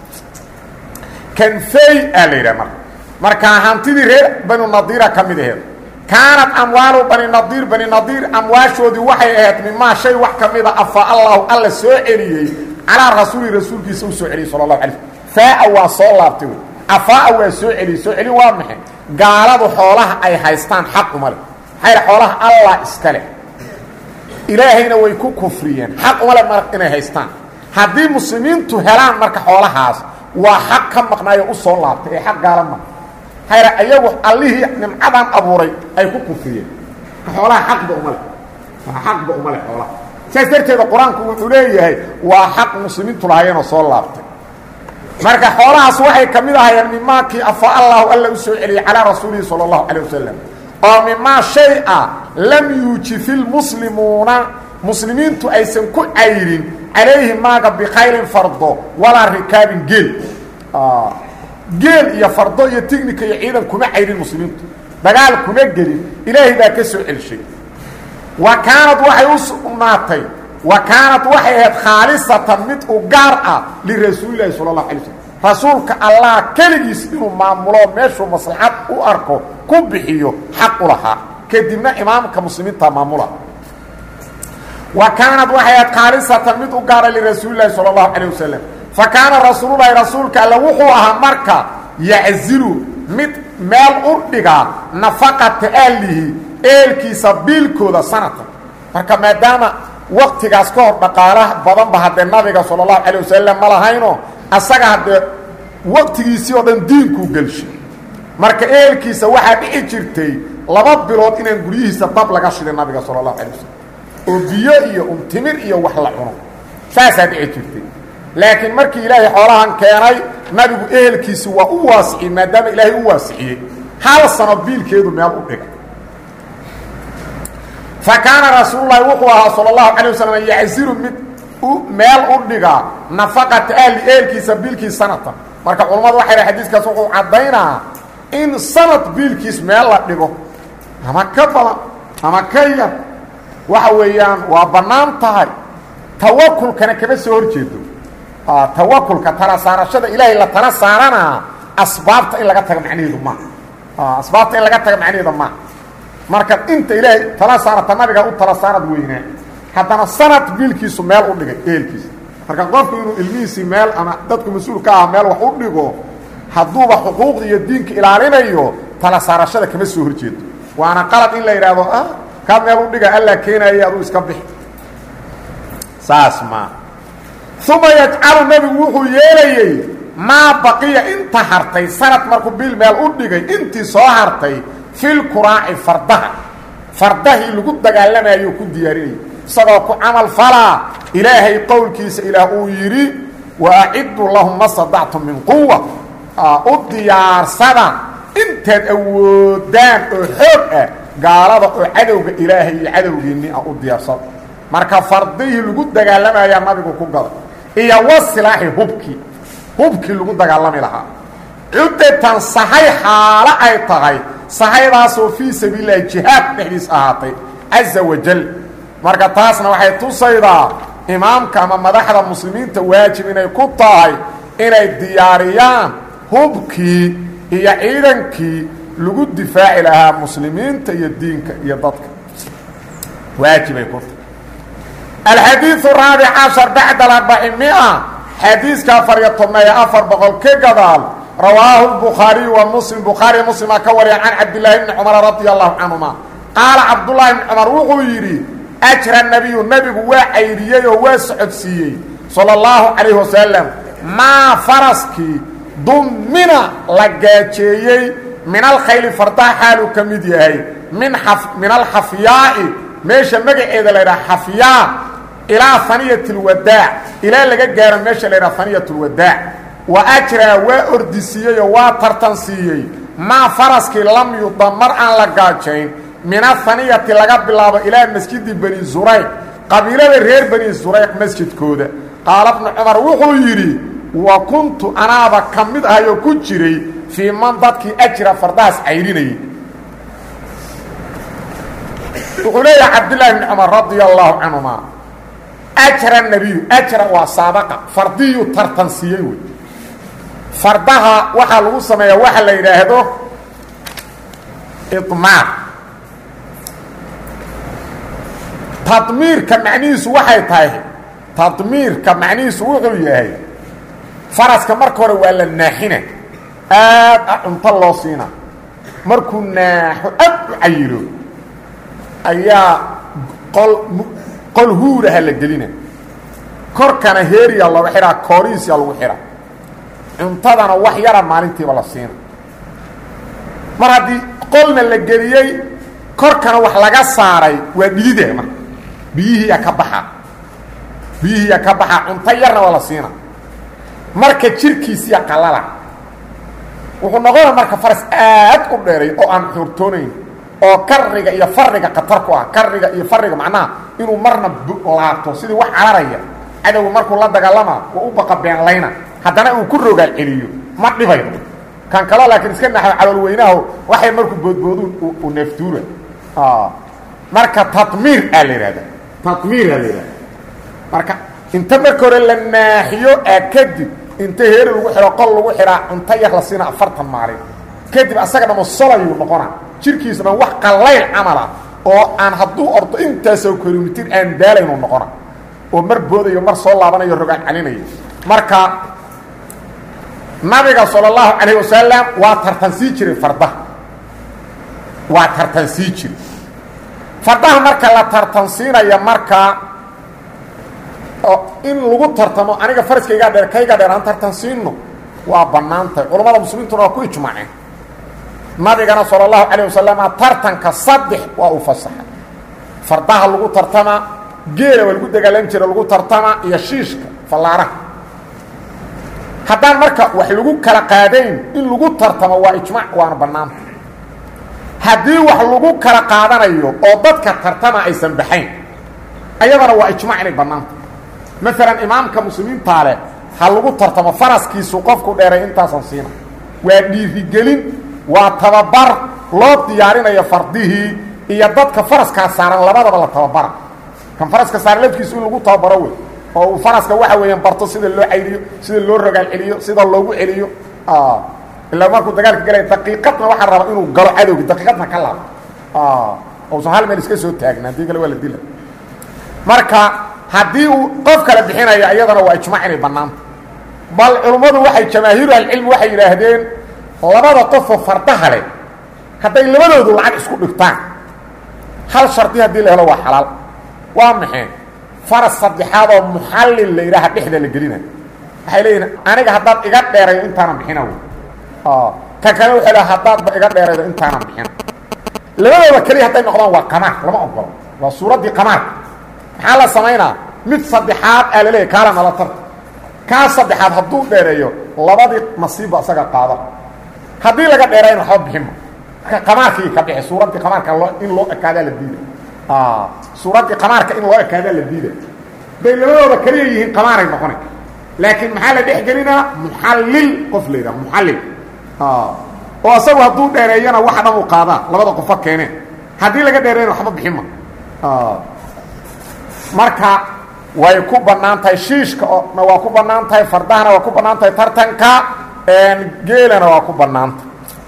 kan fey aa la yidhaha marka markaa hantidii reer banu nadiira ka mid aheed kaanat amwaalu bani nadiir bani nadiir amwaashoodii waxay ahayd mimaa shay wax ka mida afa allahu alla soo celiyey calaa rasuuli rasuulkiisa u soo celiyey sala allahu alay faaa waa soo laabtay wey afaa waa soo celiyey soo celin waa maxay gaaladu xoolaha ay haystaan xaq uma leh maxaa yidha xoolaha allah iska leh ilaahayna way ku kufriyeen xaq uma leh mar inay haystaan haddii muslimiintu helaan marka xoolahaas waa xaq ka maqnaayo u soo laabtay ee xaq gaala ma hayra iyagu allihii nimcadan abuuray ay ku kufriyeen xoolaha xaqba uma leh xaqba uma leh xoolaha saas darteeda qur-aanku wuxuu leeyahay waa xaq muslimiintu lahayeenoo soo laabtay marka xoolahaas waxay ka mid ahayeen mimaakii afa allahu alla u soo celiyey calaa rasuulihi sala allahu calay wasalam oo mimaa shay ah lam yuujifi lmuslimuuna muslimiintu aysan ku cayrin calayhi maaga bikhaylin fardo walaa rikaabin geel geel iyo fardo iyo tignika iyo ciidan kuma cayrin muslimiintu dagaal kuma gelin ilaahay baa ka soo celshay wa kaanad waxay u sugnaatay wa kaanad waxay ahayd khaalisatan mid u gaar ah lirasuulilahi sala allahu alay slm rasuulka allah keligiis inuu maamulo meeshuu maslaxad u arko ku bixiyo xaq u lahaa kadibna imaamka muslimiinta maamula wa kaanad waxay ahayd khaalisatan mid u gaara lirasuulilahi sala allahu calayh wasalam fa kaana rasuululahi rasuulka alle wuxuu ahaa marka yaczilu mid meel u dhigaa nafaqata ahlihi eelkiisa biilkooda sanatan marka maadaama waktigaas ka hor dhaqaala badanba haddee nabiga sala allahu calay wasalam ma lahayno asaga haddee waktigiisii oo dhan diinkuu gelshay marka eelkiisa waxaa dhici jirtay laba bilood inaan guryihiisa dab laga shiday nabiga sala allahu calay wasalam oo biyo iyo untimir iyo wax la cuno saasaa dhici jirtay laakiin markii ilaahay xoolahan keenay nabigu ehelkiisi waa u waasiciyey maadaama ilaahay u waasiciyey hal sano biilkeedu meel u dhigay fa kaana rasuululahi wuxuu ahaa sala allahu calay wasalam yacziru mid meel u dhigaa nafaqata ahli ehelkiisa biilkiis sanatan marka culammadu waxay dhahay xadiiskaas wuxuu caddaynaa in sanad biilkiis meel la dhigo ama ka badan ama ka yar waxa weeyaan waa bannaan tahay tawakulkana kama soo hor jeedo tawakulka tala saarashada ilaahay la tala saaranaa asbaabta in laga taga macnaheedu maaha asbaabta in laga taga macnaheeda maaha marka inta ilaahay tala saarata nabiga u tala saarad weynaa haddana sanad biilkiisu meel u dhigay ehelkiisa marka qofku inuu ilmihiisii meel ama dadku mas-uul ka ah meel wax u dhigo hadduuba xuquuqda iyo diinka ilaalinayo tala saarashada kama soo hor jeedo waana qalad in la yidhaahdo ah kaa meel u dhiga allaa keenaya aduu iska bixi saas maa uma yajcalu nebigu wuxuu yeelayey maa baqiya inta hartay sanad markuu bil meel u dhigay intii soo hartay filkuraaci fardaha fardahii lagu dagaalamayuu ku diyaarinayay isagoo ku camal falaa ilaahay qowlkiisa ilaah uu yidhi wa aciddu lahum ma sadactum min quwa u diyaarsada intaad awoodaan oo xoog ah gaalada oo cadowga ilaahay iyo cadowgiinni ah u diyaarsada marka fardihii lagu dagaalamayaa nabigu ku gaday iyo wasilaaxi hubkii hubkii lagu dagaalami lahaa cuddatan sahay xaalo ay tahay sahaydaasoo fii sabiililahi jihaad dhexdiis ahaatay caza wajal marka taasna waxay tusaydaa imaamka ama madaxda muslimiinta waajib inay ku tahay inay diyaariyaan hubkii iyo ciidankii lagu difaaci lahaa muslimiinta iyo diinka iyo dadka waajibay ku tahay alxadiiu raabic cashar bacda arbacimia xadiiska afar iyo tobneeyo afar boqol ka gadaal rawaahu lbukhaariyu wa muslim bukhaariya muslima ka wariya can cabdillaahi bni cumar radia allahu canhuma qaala cabdullaahi bni cumar wuxuu yidhi ajra nabiyu nebigu waa cayriyey oo waa socodsiiyey sala allahu calayhi wasalam maa faraskii dummina la gaajeeyey min alkhayli fardaha xaaluu ka mid yahay min min alxafyaa'i meesha magaceeda la ydhaha xafyaa ilaa haniyat lwadaac ilaa laga gaaro meesha la ydhaha haniyat lwadaac wa ajraa waa ordisiiyey oo waa tartan siiyey maa faraskii lam yudam mar aan la gaajayn min ahaniyati laga bilaabo ilaa masjidi bani zurayq qabiilada reer bani zurayq masjidkooda qaala bnu cumar wuxuu yidhi wa kuntu anaaba ka mid ahayoo ku jiray fii man dadkii ajra fardahaas cayrinayay wuxuu leeyahay cabdillaahi bni cumar radia allaahu canhuma ajra nebiyu ajra waa saabaqa fardiyu tartan siiyey wey fardaha waxaa lagu sameeyaa waxa la yidhaahdo idmaar tadmiirka macnihiisu waxay tahay tadmiirka macnihiisu wuxuu yahay faraska marka hore waa la naaxina aad a cunto loo siina markuu naaxo aad u cayilo ayaa qol qol huuraha la gelina korkana heeriya looga xidhaa koorihiisyaa lagu xidha cuntadana wax yara maalintiiba la siina mar haddii qolna la geliyey korkana wax laga saaray waa dhidida marka biyihiiyaa ka baxaa biyihiiyaa ka baxaa cunto yarna waa la siina marka jirkiisiya qalala wuxuu noqona marka faras aad u dheeray oo aan xuurtoonayn oo kariga iyo fariga khatar ku ah kariga iyo fariga macnaha inuu marna laabto sidii wax cararaya cadowga markuu la dagaalama waa u baqa beenlayna haddana uu ku rogaal celiyo ma dhibayo kan kalo laakiin iska naxo calool weynaho waxay markuu boodbooduun u neeftuura marka tadmiir aa la yidhahda tadmiir aa la yidhahda marka inta marka hore la naaxiyo aa kadib inta heeri lagu xidho qol lagu xidhaa cunto yar la siina afartan maalin kadib asaga dhamo solayuu noqona jirkiisa dhan wax qallayl camala oo aan hadduu ordo intaasoo kilomitir aan daalaynu noqona oo mar boodayo mar soo laabanayo rogaan calinayo marka nabiga salى اlahu calayه wasalam waa tartansii jiray fardaha waa tartansii jiray fardaha marka la tartansiinaya marka in lagu tartamo aniga faraskaygaa dheer kayga dheer aan tartansiino waa bannaantahay culammada muslimiintuna waa ku ijmaaceen nabigana salى اlahu calayه wasalam tartanka saddex waa uu fasaxay fardaha lagu tartama geela waa lagu dagaalan jira lagu tartama iyo shiishka fallaaraha haddaan marka wax lagu kala qaadayn in lagu tartamo waa ijmaac waana bannaanta haddii wax lagu kala qaadanayo oo dadka tartama aysan baxayn ayadana waa ijmaac inay bannaanta maalan imaamka muslimiintaa leh ha lagu tartamo faraskiisu qofku dheeray intaasan siina waa dhiirigelin waa tababar loo diyaarinayo fardihii iyo dadka faraskaa saaran labadaba la tababara kan faraska saaran lafkiisu in lagu tababaro wey oo uu faraska waxa weeyaan barto sida loo cayriyo sida loo rogaal celiyo sida loogu celiyo ilaa markuu dagaalka galaya daqiiqadna waxaa raba inuu galo cadowgi daqiiqadna ka laabo uusan hal meel iska soo taagna haddii kale waa la dila marka haddii uu qof kale bixinayo iyadana waa ijmaac inay bannaanta bal culummadu waxay jamaahiiru ahlicilmi waxay yidhaahdeen labada qofoo fardaha leh hadday labadoodu lacag isku dhigtaan hal shardi haddii la helo waa xalaal waa maxay faras saddexaad oo muxallil la yidhaaha dhexda la gelina waxay leeyihin aniga haddaad iga dheeraydo intaanan bixina ka kale waxay leha haddaadba iga dheeraydo intaanan bixina labadooda keliya hadday noqdaan waa qamaar lama ogolo waa suuraddii qamaarka maxaa la samaynaa mid saddexaad aa laleeyahy kaala nala tarta kaa saddexaad hadduu dheereeyo labadii nasiibba isaga qaada haddii laga dheerayna waxba bixinma marka qamaarkii ka bixi suuraddii qamaarka loo in loo ekaadaa la diida suuraddii qamaarka in loo ekaadaa la diida bay labadooda keliya yihiin qamaaray noqonay laakiin maxaa la dhex gelinaa muxallil qof la yidhaha muxallil oo asagu hadduu dheereeyana waxa dhan u qaadaa labada qofo keeneen haddii laga dheereeyana waxba bixinma marka way ku bannaan tahay shiishka na waa ku bannaan tahay fardahana waa ku bannaan tahay tartanka geelana waa ku bannaanta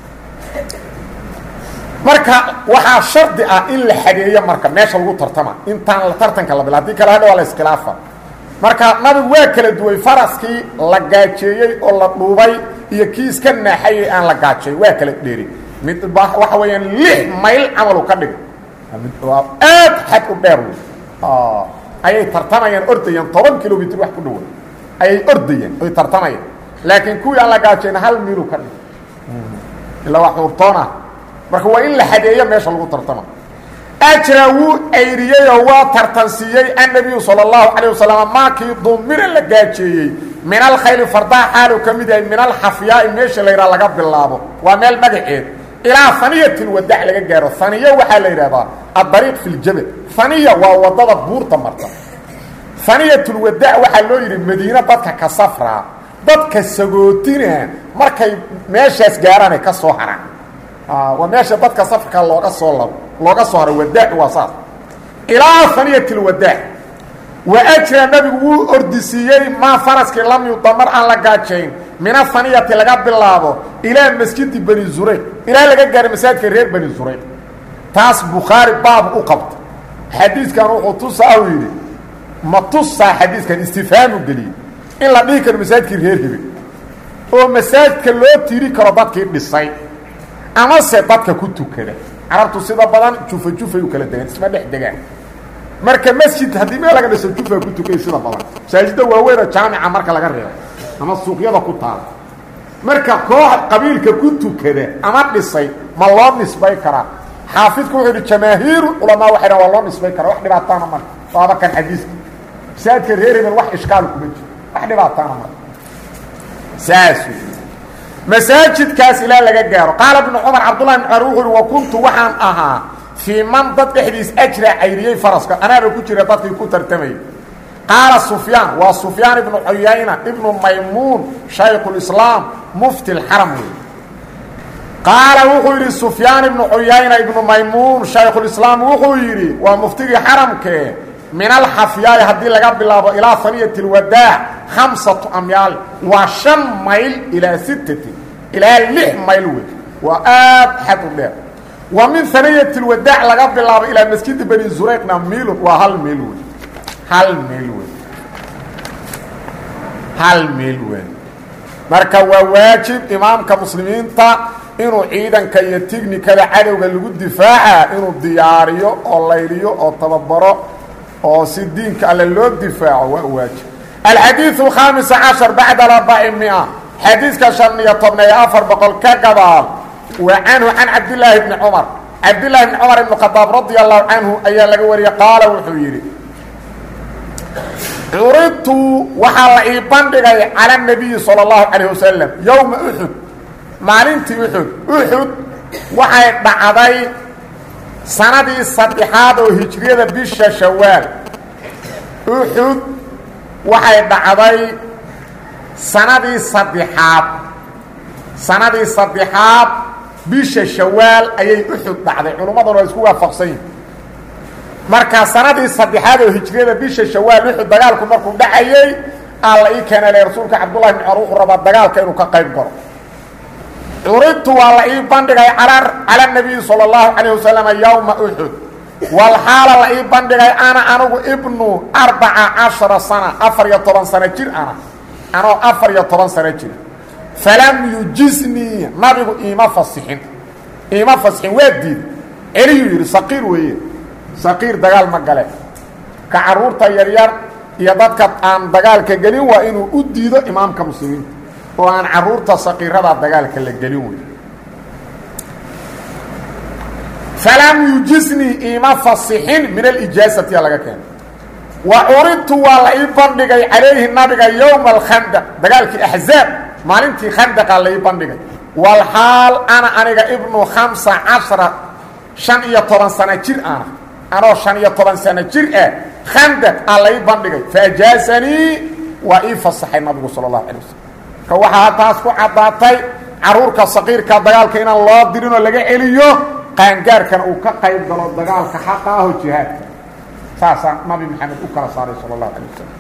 marka waxaa shardi ah in la xadeeyo marka meesha lagu tartama intaan la tartanka la bila hadii kale hadha waa la iskhilaafa marka nabigu waa kala duway faraskii la gaajeeyey oo la dhuubay iyo kii iska naaxayey aan la gaajeey waa kala dheeri mid waxa weeyaan lix mayl camalu ka dhig waa aad xad u dheer wey ayay tartamayaan ordayaan toban kilomitr wax ku dhawa ayay ordayaan oy tartamayaan laakiin kuwii aan la gaajayna hal miilu ka dhig ilaa waa xuurtoona marka waa in la xadeeyo meesha lagu tartama ajra wuu ayriyeyoo waa tartansiiyey annabiyu sala allahu calayh wasalam maakii dumira la gaajeeyey min alkhayli fardaha xaaluu ka mid yahay min alxafyaai meesha la yidhaha laga bilaabo waa meel magaceed ilaa haniyati lwadac laga gaaro haniyo waxaa la yidhahdaa addariiq fi ljabal haniya waa wadada buurta marta haniyatulwadac waxaa loo yidhi madiine dadka ka safraa dadka sagootina markay meeshaas gaaraanay ka soo haraan waa meesha dadka safarka looga soo labo looga soo haro wadaaci waa saas ilaa haniyati lwadaac wa ajra nabigu wuu ordisiiyey maa faraskii lam yudamar aan la gaajayn min ahaniyati laga bilaabo ilaa masjidi bani zurayq ilaa laga gaaray masaajidka reer bani zurayq taas bukhaari baab u qabta xadiiskan wuxuu tusaa uu yidhi ma tusaa xadiiskan istifhaamu geliyey in la dhihi karo masaajidkii reer hebel oo masaajidka loo tiri karo dadkii dhisay amase dadka ku tukada carabtu sida badan jufa jufay u kala degaan isma dhex degaan marka masjid haddii meel laga dhiso jufa ku tukay sida badan masaajidda waaweynoo jaamica marka laga reebo ama suuqyada ku taala marka koox qabiilka ku tukada ama dhisay ma loo nisbay karaa xaafidku wuxuu yidhi jamaahiiru culamaa waxay dhan waa loo nisbay karaa wax dhibaataana marka waaba kan xadiiska masaajidka reer hebel wax ishkaal kuma jiro wax dhibaataana marka saas masaajidkaas ilaa laga gaaro qaala bnu cumar cabdullahi bn cumar wuxuu uhi wa kuntu waxaan ahaa fii man dad dhexdiis ajra cayriyey faraska anaaba ku jira dadkii ku tartamayay qaala sufyaan waa sufyaan ibnu cuyayna ibnu maymuun shaykhulislaam mufti lxaram wey qaala wuxuu yidhi sufyaan ibnu cuyayna ibnu maymuun shaykhulislaam wuxuu yidhi waa muftigii xaramkee min alxafyaai haddii laga bilaabo ilaa haniyati lwadaac khamsatu amyaal waa shan mayl ilaa sittati ilaa lix mayl wey waa aad xad u dheer wa min haniyati lwadaac laga bilaabo ilaa masjidi bani zurayqna miilun waa hal miil wey hal miil wey hal miil wey marka waa waajib imaamka muslimiinta inuu ciidanka iyo tignikada cadowga lagu difaaca inuu diyaariyo oo layliyo oo tababaro oo si diinka alle loo difaaco waa waajib alxadiiثu الkhaamis caشhar bacda arbaci mia xadiiska شhan iyo tobna iyo afar boqol ka gadaal wa canhu can cabdillaahi bni cumar cabdillaahi bni cumar ibn khadaab radia allahu canhu ayaa laga wariyey qaala wuxuu yidhi curidtu waxaa la ii bandhigay cala الnabiyi salى اllahu calayه wasalam yowma uxud maalintii uxud uxud waxay dhacday sanadii saddexaad oo hijriyada bisha shawaal uxud waxay dhacday sanadii saddexaad sanadii saddexaad bisha shawaal ayay uxud dhacday culummaduna waa isku waafaqsan yihin markaa sanadii saddexaad oo hijriyada bisha shawaal uxud dagaalku markuu dhacayey alla ii keena le rasuulka cabdullahi bn cumar wuxuu rabaa dagaalka inuu ka qayb galo curidtu waa la ii bandhigay cala nabiyi salى اllahu calayh wasalama yowma uxud walxaala la ii bandhigay ana anigu ibnu arbaca cashara sana afar iyo toban sano jir ana anoo afar iyo toban sano jir falam yujiznii nabigu iima fasixin iima fasixin waa diid celiyuu yidhi saqiir weeye saqiir dagaal ma gale ka carruurta yaryar iyo dadka aan dagaalka gelin waa inuu u diido imaamka muslimiinta oo aan caruurta saqiirada dagaalka la gelin wey falam yujisnii iima fasixin min alijaasati laga keenay wa curidtu waa la ii bandhigay calayhi nabiga yowma alkhandaq dagaalkii axzaab maalintii khandaqa la ii bandhigay walxaal ana aniga ibnu khamsa cashara shan iyo toban sano jir ana anoo shan iyo toban sano jir ah khandaq aa la ii bandhigay faajaasanii waa ii fasaxay nabigu sala allahu alay wasalam ka waxaa taas ku caddaatay caruurka saqiirka dagaalka inaan loo dirinoo laga celiyo qaangaarkana uu ka qayb galo dagaalka xaqa aho jihaadka saasaa nabi maxamed u kala saaray sala allahu alay wasalam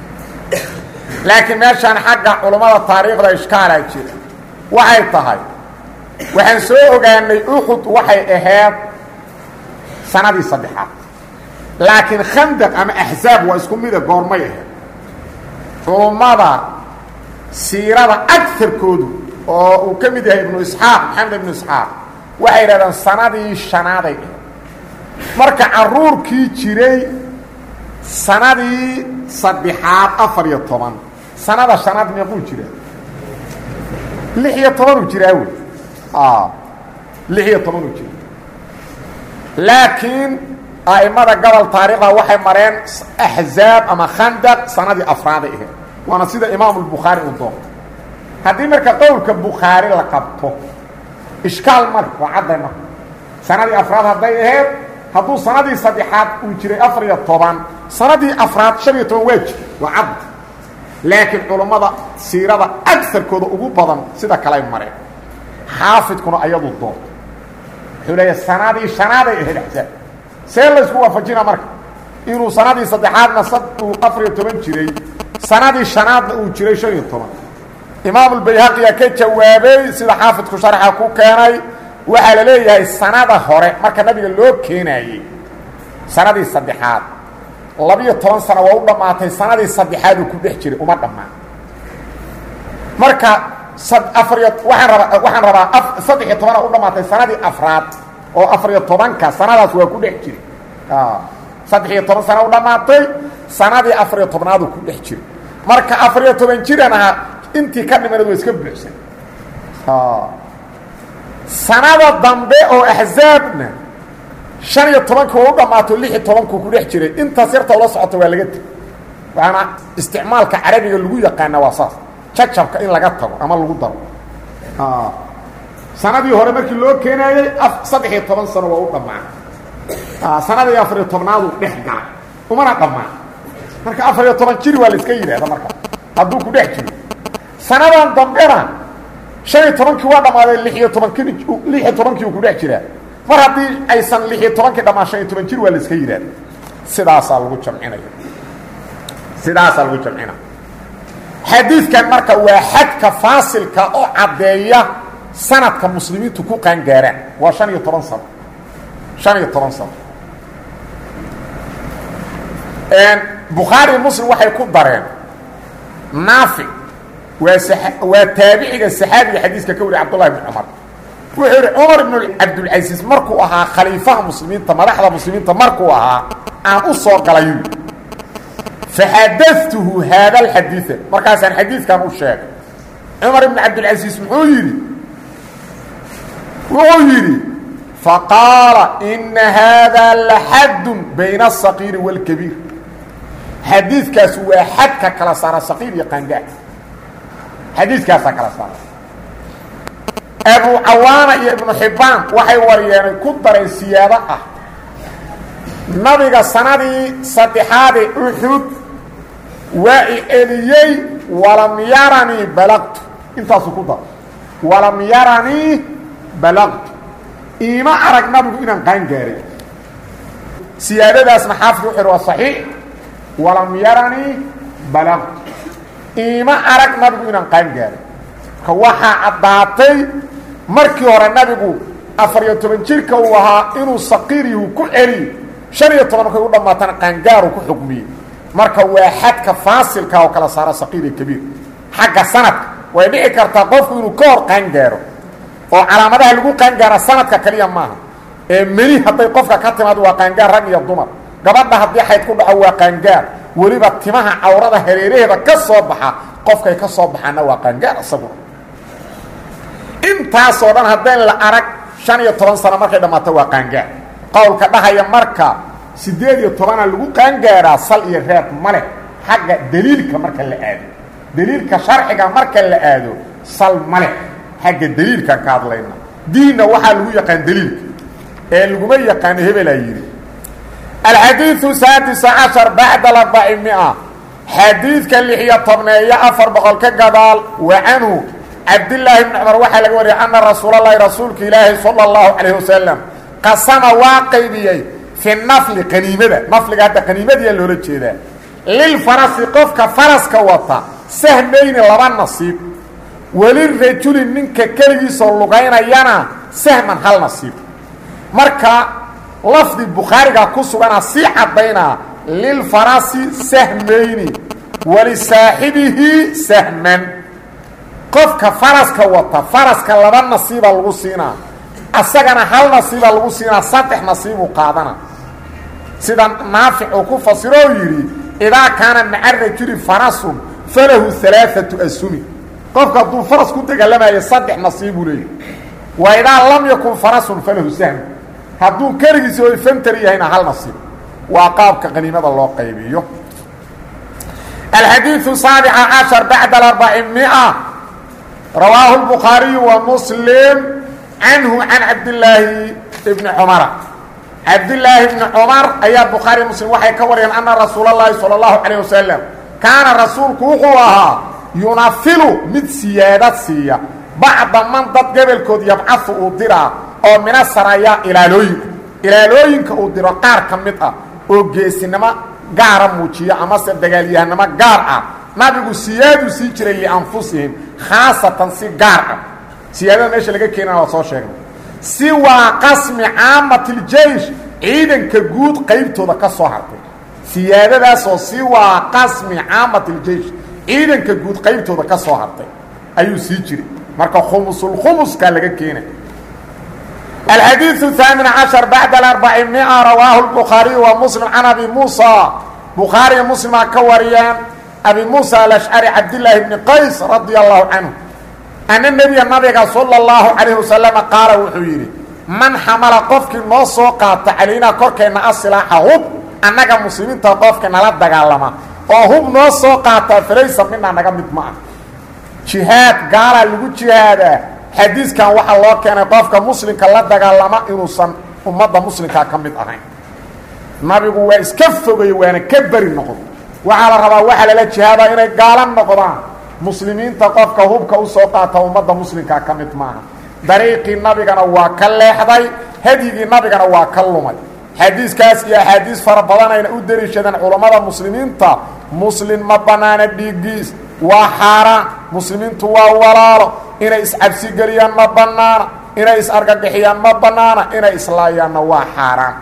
laakiin meeshaan xagga culummada taariikhda ishkaalaa jira waxay tahay waxaan soo ogaanay uxud waxay ahayd sanadii saddexaad laakiin khandaq ama axzaab waa isku mida goormay ahayd culummada siirada agarkoodu oo uu ka mid yahay ibnu isxaaq maxamed ibnu isxaaq waxay yidhahdeen sanadii shanaaday ahayd marka caruurkii jiray sanadii saddexaad afar iyo toban sanada shanaad meequu jira lix iyo tobanuu jiraa wey lix iyo tobanuu jira laakiin a'imada gobol taariikhda waxay mareen axzaab ama khandaq sanadii afraaday ahayd waana sida imaamu lbukhaari uu doonto haddii marka qowlka bukhaari la qabto ishkaal male waa cadday marka sanadii afraad hadday ahayd hadduu sanadii saddexaad uu jiray afar iyo toban sanadii afraad shan iyo toban waa jir waa cadd laakiin culummada siirada agarkooda ugu badan sida kaley mareen xaafidkuna ayadu doonto wuxuu leeya sanadii shanaaday ahayd axsaab see laysku waafajina marka inuu sanadii saddexaadna uu afar iyo toban jiray sanadii shanaadna uu jiray shan iyo toban imaamulbayhaqiyaa ka jawaabay sida xaafidku sharxa ku keenay waxaa la leeyahay sanada hore marka nabiga loo keenaayey sanadii saddexaad labiyo toban sano waa u dhammaatay sanadii saddexaaduu ku dhex jiray uma dhammaan marka afariyo waaan rabaa waxaan rabaa saddex iyo tobana u dhammaatay sanadii afraad oo afariyo tobanka sanadaas waa ku dhex jiray saddex iyo toban sana u dhammaatay sanadii afariyo tobnaaduu ku dhex jiray marka afariyo toban jiran ahaa intii ka dhimaneed waa iska buuxsan sanada dambe oo axzaabna shan iyo tobanka waa u dhammaato lix iyo tobanku ku dhex jiray intaas yarta la socota waa laga teg waana isticmaalka carabiga lagu yaqaana waa saas jacabka in laga tago ama lagu daro sanadii hore markii loo keenaayey saddex iyo toban sano waa u dhammaan sanadii afariyo tobnaadu dhex galay umana dhammaan marka afariyo toban jiri waa la iska yidhahda marka hadduu ku dhex jiro sanadan dambena shan iyo tobankii waa dhammaaday lixiyo tobankii lix iyo tobankii uu ku dhex jiraa mar haddii aysan lix iyo tobankii dhammaan shan iyo toban jir waa la iska yidhahda sidaasaa lagu jamcinaya sidaasaa lagu jamcinaya xadiidkan marka waa xadka faasilka oo caddeeya sanadka muslimiintu ku qaangaaraan waa shan iyo toban sano shan iyo toban sano bukhaari muslim waxay ku dareen naafic waa waa taabiciga saxaabiga xadiiska ka wariy cabdullahi bn cumar wuxuu yihi cumar ibnu cabdulcasiis markuu ahaa khaliifaha muslimiinta madaxda muslimiinta markuu ahaa aan u soo galayu faxadatuhu haada alxadiia markaasaan xadiidkan u sheegay cumar ibn cabdilcasiis muxuu yidhi wuxuu yidhi faqaala ina haada laxadun bayna asaqiiri wاlkabiir xadiidkaas waa xadka kala saara saqiir iyo qaangaar xadiidkaasaa kala saara abu cawaana iyo ibnu xibbaan waxay waryeenay ku dareen siyaado ah nabiga sanadii saddexaadee uxud waa i eliyey walam yaranii balaqtu intaasuu ku daray walam yaranii balaqtu iima arag nabigu inaan qaan gaaray siyaadadaasna xaafid wuxu waa saxiix walam yaranii balaqtu iima arag nabigu inaan qaan gaaray ka waxaa caddaatay markii hore nabigu afariyo toban jirka uu ahaa inuu saqiiryahu ku celiyo shan iyo toban markay u dhammaatana qaangaaru ku xukmiyey marka waa xadka faasilka oo kala saara saqiir iyo kabiir xagga sanadka way dhici kartaa qofku inuu ka hor qaangaaro oo calaamadaha lagu qaangaara sanadka kaliya maaha ee meni hadday qofka ka timaado waa qaangaar rag iyo dumar gabadha haddii xayd ku dhaco waa qaangaar weliba timaha cawrada hareeraheeda ka soo baxa qofkay ka soo baxaana waa qaangaar isaguna intaasoo dhan haddaan la arag shan iyo toban sano markay dhammaato waa qaangaar qowlka dhahaya marka siddeed iyo tobana lagu qaangaaraa sal iyo reeb ma leh xagga deliilka marka la aado deliilka sharciga marka la aado sal ma leh xagga deliilkaan ka hadlayna diinna waxaa lagu yaqaan deliilka ee laguma yaqaano hebelaa yidhi alxadiiu saadisa cashar bacda arbaci mia xadiidka lixiyo tobneeyo afar boqol ka gadaal wa canhu cabdillaahi bni cumar waxaa laga wariyay anna rasuulalahi rasuulka ilaahi sala allahu calayh wasalam qasama waa qaybiyey fi nafli qaniimada nafliga hadda qaniimadiyaa loola jeedaa lilfarasi qofka faraska wata sahmayni laba nasiib welirajuli ninka keligiisoo lugaynayana sahman hal nasiib marka lafdi bukhaariga ku sugana sii caddaynaa lilfarasi sahmayni walisaaxibihi sahman qofka faraska wata faraska laba nasiiba lagu siinaa asagana hal nasiiba lagu siinaa saddex nasiibuu qaadana sida naafic uu ku fasiro oo yidhi idaa kaana maca rajuli farasun falahu alaaatu asumi qofka hadduu faras ku dagaalamayo saddex nasiibuu leeyahy wa idaa lam yakun farasun falahu sahm hadduu keligiisi oo fantar yahayna hal nasiib waa qaabka qaniimada loo qaybiyo alxadiiu saabica cashar bacda aarbaci mia rawaahu lbukhaariyu wa muslim canhu can cabdillaahi bni cumara cabdillaahi bni cumar ayaa bukhaariy muslim waxay ka wariyeen anna rasuul اllahi salى اllahu calayh wasalam kaana rasuulku wuxuu ahaa yunafilu mid siyaadad siiya bacda man dad gobolkood yabcahu uu diraa oo mina saraya ilaalooyinka ilaalooyinka uu diro qaar ka mid ah oo geesinimo gaara muujiya amase dagaalyahanimo gaar ah nabigu siyaaduu sii jiray lianfusihim khaasatan si gaar ah siyaadada meesha laga keenana waa soo sheegnay si waa qasmi caamatiljeish ciidanka guud qaybtooda ka soo hartay siyaadadaasoo si waa qasmi caamatiljeish ciidanka guud qaybtooda ka soo hartay ayuu sii jiray marka khumusulkhumuskaa laga keenay alxadiiu haamin cashar bacda aarbaci mia rawaahu lbukhaariyu wa muslim can abi muusa bukhaariya muslimaa ka wariyeen abi muusa alashcari cabdillaahi bni qays radia allahu canhu ana nebiya nabiga sala اllahu calayh wasalama qaala wuxuu yidhi man xamala qofkii noo soo qaata calaynaa korkeenna asilaaxa hub annaga muslimiinta qofka nala dagaalama oo hub noo soo qaataa falaysa minaa naga mid ma ah jihaad gaalaa lagu jihaadaa xadiiskan waxaa loo keenay qofka muslimka la dagaalama inuusan ummadda muslimkaa ka mid ahayn nabigu waa iska fogay waana ka beri noqdo waxaa la rabaa waxaa lala jihaadaa inay gaala noqdaan muslimiinta qofka hubka usoo qaata ummadda muslimkaa ka mid maaha dariiqii nabigana waa ka leexday hadyigii nabigana waa ka lumay xadiiskaas iyo axaadiis fara badanayna u dariishadeen culammada muslimiinta muslim ma bannaana dhiiggiis waa xaaraan muslimiintu waa walaalo inay iscabsigeliyaan ma bannaana inay is-argagixiyaan ma bannaana inay islaayaanna waa xaaraan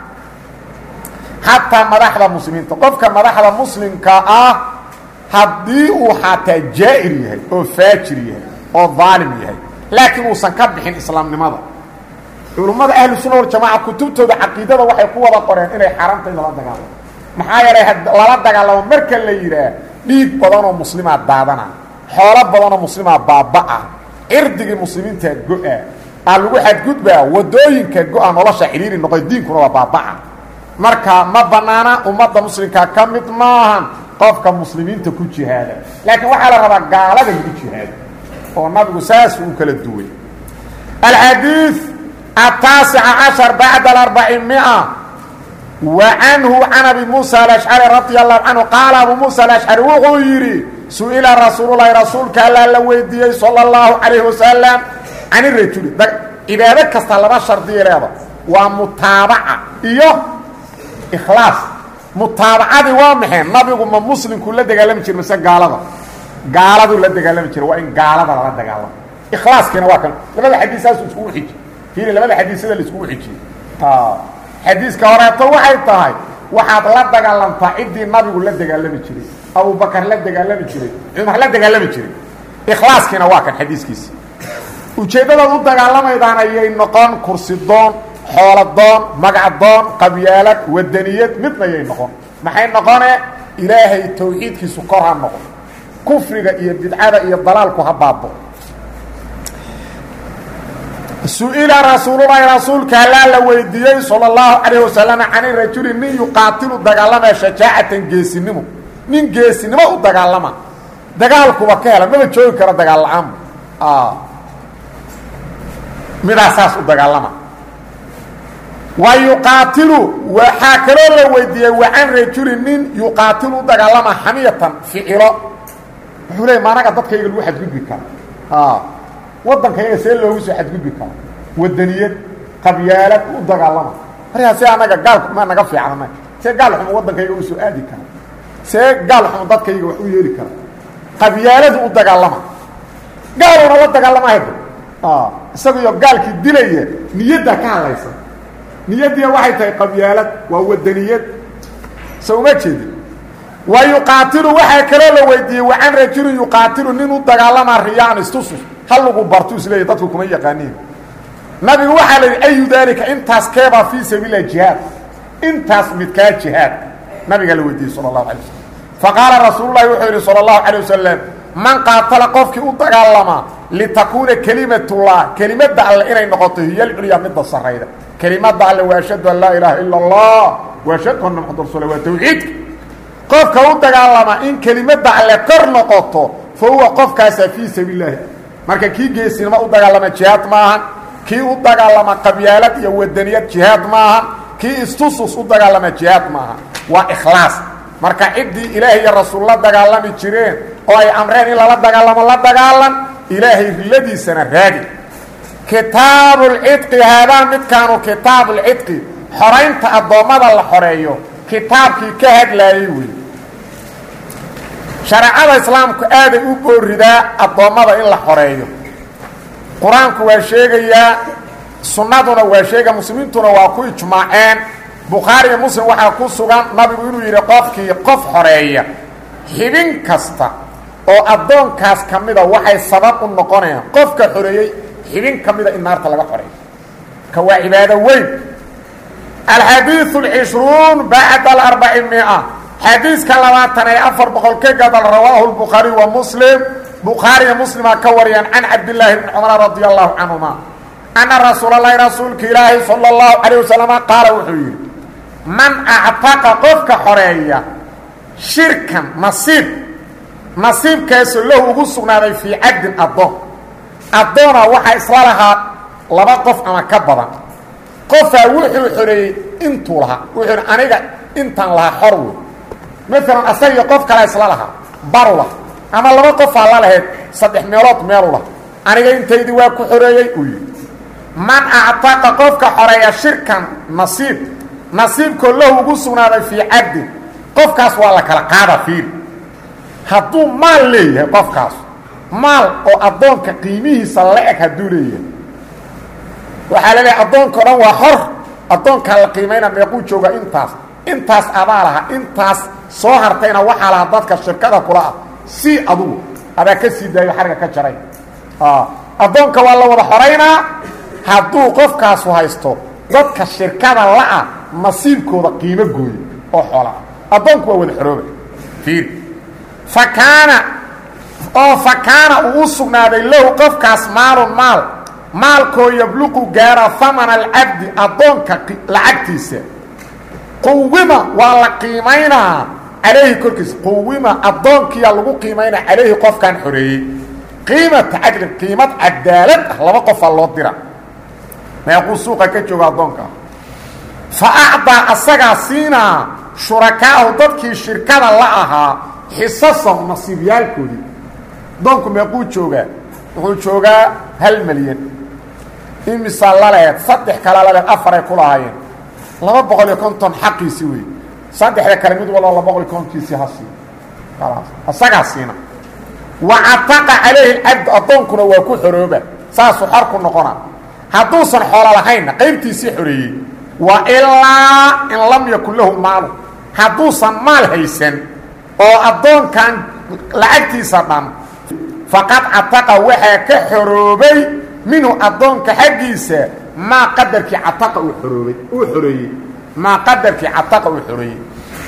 xataa madaxda muslimiinta qofka madaxda muslimka ah haddii uu xataa jaa'ir yahay oo faajir yahay oo daalim yahay laakiin uusan ka bixin islaamnimada culummada ahlu sunna waljamaaca kutubtooda caqiidada waxay ku wada qoreen inay xaaraanta in lala dagaalamo maxaa yeelay lala dagaalamo marka la yidhaah dhiig badanoo muslimaa daadana xoolo badanoo muslimaa baaba-a cirdigii muslimiintaa go-a aa lagu xadgudbaa wadooyinka go-a nolosha xidhiiri noqoy diinkuna waa baaba-a marka ma banaana ummadda muslimkaa ka mid maahan qofka muslimiinta ku jihaada laakiin waxaa la rabaa gaalada lagu jihaado oo nabigu saas uu kala duway alxadiid ataasica cashar bacda aarbaci mia wa canhu can abi muusa alashcari radia allahu canhu qaala abu muusa alashcari wuxuu yidhi su-ila rasuululahi rasuulka allaa la weydiiyey sala اllahu calayhi wasalam can irajuli cibaado kasta laba shardiya leeda waa mutaabaca iyo ikhlaas mutaabacadii waa maxay nabigu ma muslimkuu la dagaalami jira mise gaalada gaaladuu la dagaalami jira waa in gaalada lala dagaalamo ikhlaaskiina waa kan labada xadiis saasuu iskugu xiji fiiri labada xadiis sida la iskugu xijiyey xadiiska horeeto waxay tahay waxaad la dagaalamtaa ciddii nabigu la dagaalami jiray abubakar la dagaalami jiray cumar la dagaalami jiray ikhlaaskiina waa kan xadiiskiisa ujeeddadaad u dagaalamaydaana ayay noqon kursi doon xoolo doon magac doon qabyaalad wadaniyad midna yay noqon maxay noqone ilaahay tawxiidkiisu kor ha noqdo kufriga iyo bidcada iyo dalaalku ha baabo su-ila rasuululahi rasuulka allaa la weydiiyey sala allahu calayh wasalam cani rajuli nin yuqaatilu dagaalamaya shajaacatan geesinimo nin geesinimo u dagaalama dagaalkuba ka hela maba joogi karo dagaal la-aanba midaa saas u dagaalama wa yuqaatilu waxaa kaloo la weydiiyey wa can rajuli nin yuqaatilu u dagaalama xamiyatan ficilo wuxuu leey maanaga dadkayga lagu xadgudbi kara waddankayga see loogu soo xadgudbi karo wadaniyad qabyaalad u dagaalama markaa see anaga gaalku ma naga fiicnana see gaal xumo waddankayga u soo aadi kara see gaal xumo dadkayga wax u yeeli kara qabyaaladu u dagaalama gaaluna la dagaalamahayda isaguyo gaalkii dilaya niyaddaa ka hadlaysa niyaddiina waxay tahay qabyaalad waa wadaniyad se uma jeedin wa yuqaatilu waxaa kaloo la weydiiyey wa can rajulin yuqaatilu nin u dagaalamaa riyaan istusus halagu bartu isleeya dadku kuma yaqaaniin nabigu waxaa la yidhi ayu daalika intaas keebaa fii sabiililah jihaad intaas midkaa jihaad nabigaa la weydiiyey sala allahu alay waslm faqaala rasuululahi wuxuu yidhi sala allahu calay wasalam man qaatala qofkii u dagaalamaa litakuuna kelimatullah kelimadda alle inay noqoto hiyo alculyaa midda sarayda kelimadda alle waa ashhadu an laa ilaaha ila allah wa ashhadu anna maxamad rasul waa tawxiidka qofka u dagaalamaa in kelimadda alle kor noqoto fa huwa qofkaasaa fii sabiil lahi marka kii geesinimo u dagaalama jihaad maahan kii u dagaalama qabyaalad iyo wadaniyad jihaad maahan kii istusus u dagaalama jihaad maaha waa ikhlaas marka ciddii ilaahay iyo rasuul la dagaalami jireen oo ay amreen in lala dagaalamo la dagaalan ilaahay riladiisana raadi kitaabuulcidqi haadaa midkaanu kitaabuulcidqi xoraynta addoommada la xoreeyo kitaabkii ka hadlaayey wey shareecada islaamku aaday u booridaa addoommada in la xoreeyo qur-aanku waa sheegayaa sunnaduna waa sheegaya muslimiintuna waa ku ijmaaceen bukhaari iyo muslim waxaa ku sugan nabigu inuu yidhi qofkii qof xoreeya xibin kasta oo addoonkaas ka mida waxay sabab u noqonayaan qofka xoreeyey xibin ka mida in naarta laga xoreeyo ka waa cibaado weyn alxadiiu alcishruun bacda alarbaci mia xadiiska labaatan ee afar boqol ka gadal rawaahu lbukhaari wa muslim bukhaariya muslimaa ka wariyaan can cabdillaahi bni cumar radia allahu canhuma anna rasuulalahi rasuulka ilaahi sala allahu calayh wasalama qaala wuxuu yidhi man actaqa qofka xoreeya shirkan nasiib nasiibkaasoo lahu ugu sugnaaday fii cabdin addoon addoona waxaa isla lahaa laba qof ama ka badan qofaa wuxuu xoreeyey intuu lahaa wuxuu hi aniga intaan lahaa xor wey maalan asagiyo qof kalea isla lahaa baru lah ama laba qofaa la lahayd saddex meelood meelu lah aniga intaydii waa ku xoreeyey uu yidhi man actaqa qofka xoreeya shirkan nasiib nasiibkoo lahu ugu sugnaaday fii cabdin qofkaas waa la kala qaada fiiri hadduu maal leeyahay qofkaas maal oo addoonka qiimihiisa la-eg hadduu leeyahay waxaa la leeyahay addoonka o dhan waa xor addoonkaa la qiimayna meequu jooga intaas intaas adaa laha intaas soo hartayna waxaa lahaa dadka shirkada kula ah si adugu adaa ka sii daayo xariga ka jaray addoonka waa la wada xoraynaa hadduu qofkaasu haysto dadka shirkada la-ah nasiibkooda qiimo gooye oo xoolaa addoonku waa wada xorooba fiir fa kaana oo fa kaana uu u sugnaaday lahu qofkaas maalun maal maalkoo yabluqu gaara hamana alcabdi addoonka lacagtiisa quwima waa la qiimaynaa calayhi korkiisa quwima addoonkiyaa lagu qiimaynaa calayhi qofkan xoreeyey qiimata cadlin qiimad cadaalad ah laba qofaa loo dira meequu suuqa ka jooga addoonka fa acdaa asagaa siinaa shurakaahu dadkii shirkada la ahaa xisasahum nasiibyaalkoodii addoonku meequu joogaa wuxuu joogaa hal milyan imisaa laleed saddex kala laleed afaray ku lahaayeen laba boqol iyo konton xaqiisii wey saddexda kale mid walba laba boqol iyo kontonkiisii ha sii asagaa siina wa cataqa calayhi cabd addoonkuna waa ku xorooba saasuu xor ku noqona hadduusan xoolo lahaynna qaybtiisii xoreeyey wa ilaa in lam yakun lahu maalu hadduusan maal haysan oo addoonkan lacagtiisa dhan faqad cataqa waxaa ka xoroobay minhu addoonka xaggiisa maa qadarkii cataqa uu xoroobay uu xoreeyey maa qadarkii cataqa uu xoreeyey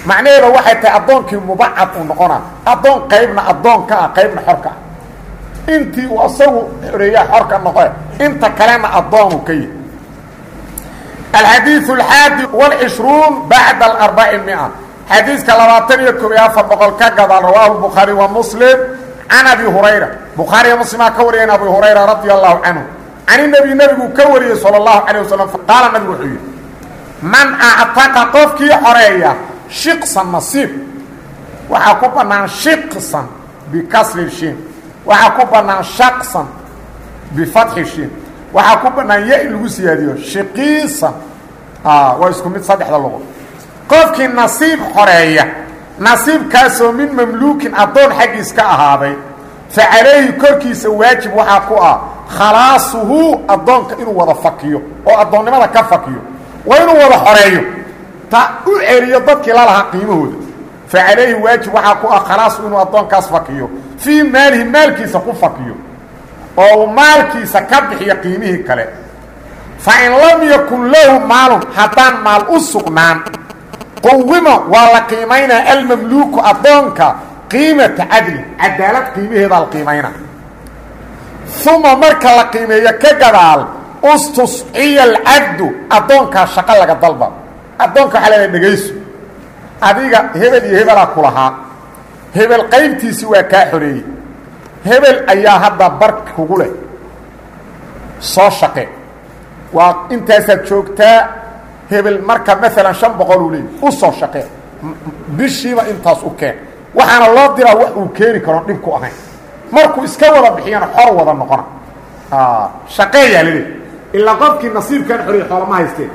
macnaheeda waxay tahay addoonkii mubacad uu noqonaa addoon qaybna addoonka ah qaybna xorka ah intii uu asagu xoreeyaa xorka noqe inta kalena addoonu ka yihi alxadiiث alxaadi wاlcishruun bacda aarbaci mia xadiiska labaatan iyo koob iyo afar boqol ka gadaal rawaahu bukhaari wa muslim can abi hurayra bukhaariya muslimaa ka wariyeen abi hurayra radi allahu canhu can nebi nebiguu ka wariyey salى اllahu calيه wasalam qaala nabigu wuxuu yidhi man actaqa qofkii xoreeya shiqsan nasiib waxaa ku bannaan shiqsan bikasri shin waxaa ku bannaan shaqsan bifatxi shin waxaa ku bannaan ya in lagu siyaadiyo shiqiisan waa isku mid saddexda luqo qofkii nasiib xoreeya nasiibkaasoo min mamluukin addoon xaggiis ka ahaaday fa calayhi korkiisa waajib waxaa ku ah khalaasuhu addoonka inuu wada fakiyo oo addoonnimada ka fakiyo waa inuu wada xoreeyo ta u celiyo dadkii lalahaa qiimahooda fa calayhi waajib waxaa ku ah khalaasu inuu addoonkaas fakiyo fii maalihi maalkiisa ku fakiyo oo uu maalkiisa ka bixiyo qiimihii kale fa in lam yakun lahu maalun haddaan maal u sugnaan quwima waa la qiimaynaa almamluuku addoonka qiimata cadlin cadaalad qiimaheedaa la qiimayna uma marka la qiimeeyo ka gadaal ustusciya alcabdu addoonkaa shaqo laga dalba addoonka waxaa leedahay dhegayso adiga hebel iyo hebelaa ku lahaa hebel qaybtiisii waa kaa xoreeyey hebel ayaa hadda bar kugu leh soo shaqe waa intaasaad joogtaa hebel marka maalan shan boqol uu leeyay u soo shaqee bishiiba intaas u keen waxaana loo diraa wax uu keeni karoon dhib ku ahayn markuu iska wada bixiyana xor wada noqona shaqeeyaa laleey ilaa qofkii nasiibkan xoreeyey xoolama haysteen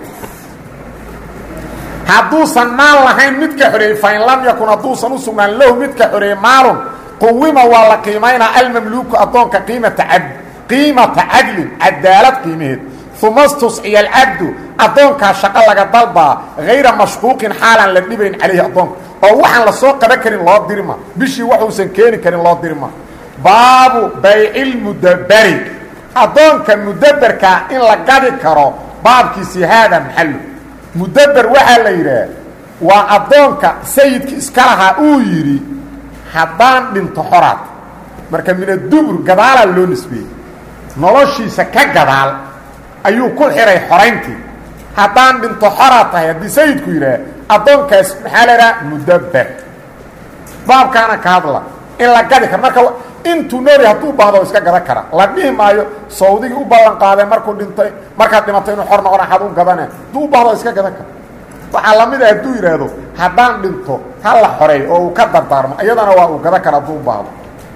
hadduusan maal lahayn midka xoreeyey fain lam yakun hadduusan u sugnaan lahu midka xoreeyey maalun quwima waa la qiimaynaa almamluuku addoonka qiimata cad qiimata cadlin cadaalad qiimaheed uma stusciya alcabdu addoonkaa shaqo laga dalbaa hayra mashquuqin xaalaan la dhibayn calayhi addoonka oo waxaan la soo qaban karin loo dirma bishii waxuusan keeni karin loo dirma baabu baycilmudabberi addoonka mudabberkaa in la gadi karo baabkiisii haada maxallu mudabber waxaa la yidhaah waa addoonka sayidka iska lahaa uu yidhi haddaan dhinto xoraad marka minadubur gadaalaa loo nisbeeyey noloshiisa ka gadaal ayuu ku xihay xorayntii haddaan dhinto xoraad tahay haddii sayidku yidhaah addoonkaas maxaa la idhaha mudabber baabkaana ka hadla in la gadi karo marka intuu nooli hadduu baahdo iska gadan kara la dhihi maayo sawdigii u ballan qaadee markuu dhintay markaad dhimatay inuu xor noqon axad u gadane hadduu u baahdo iska gadan kara waxaa lamid ah hadduu yidhaahdo haddaan dhinto ha la xoreey oo uu ka dardaarmo iyadana waa uu gadan kara hadduu u baahdo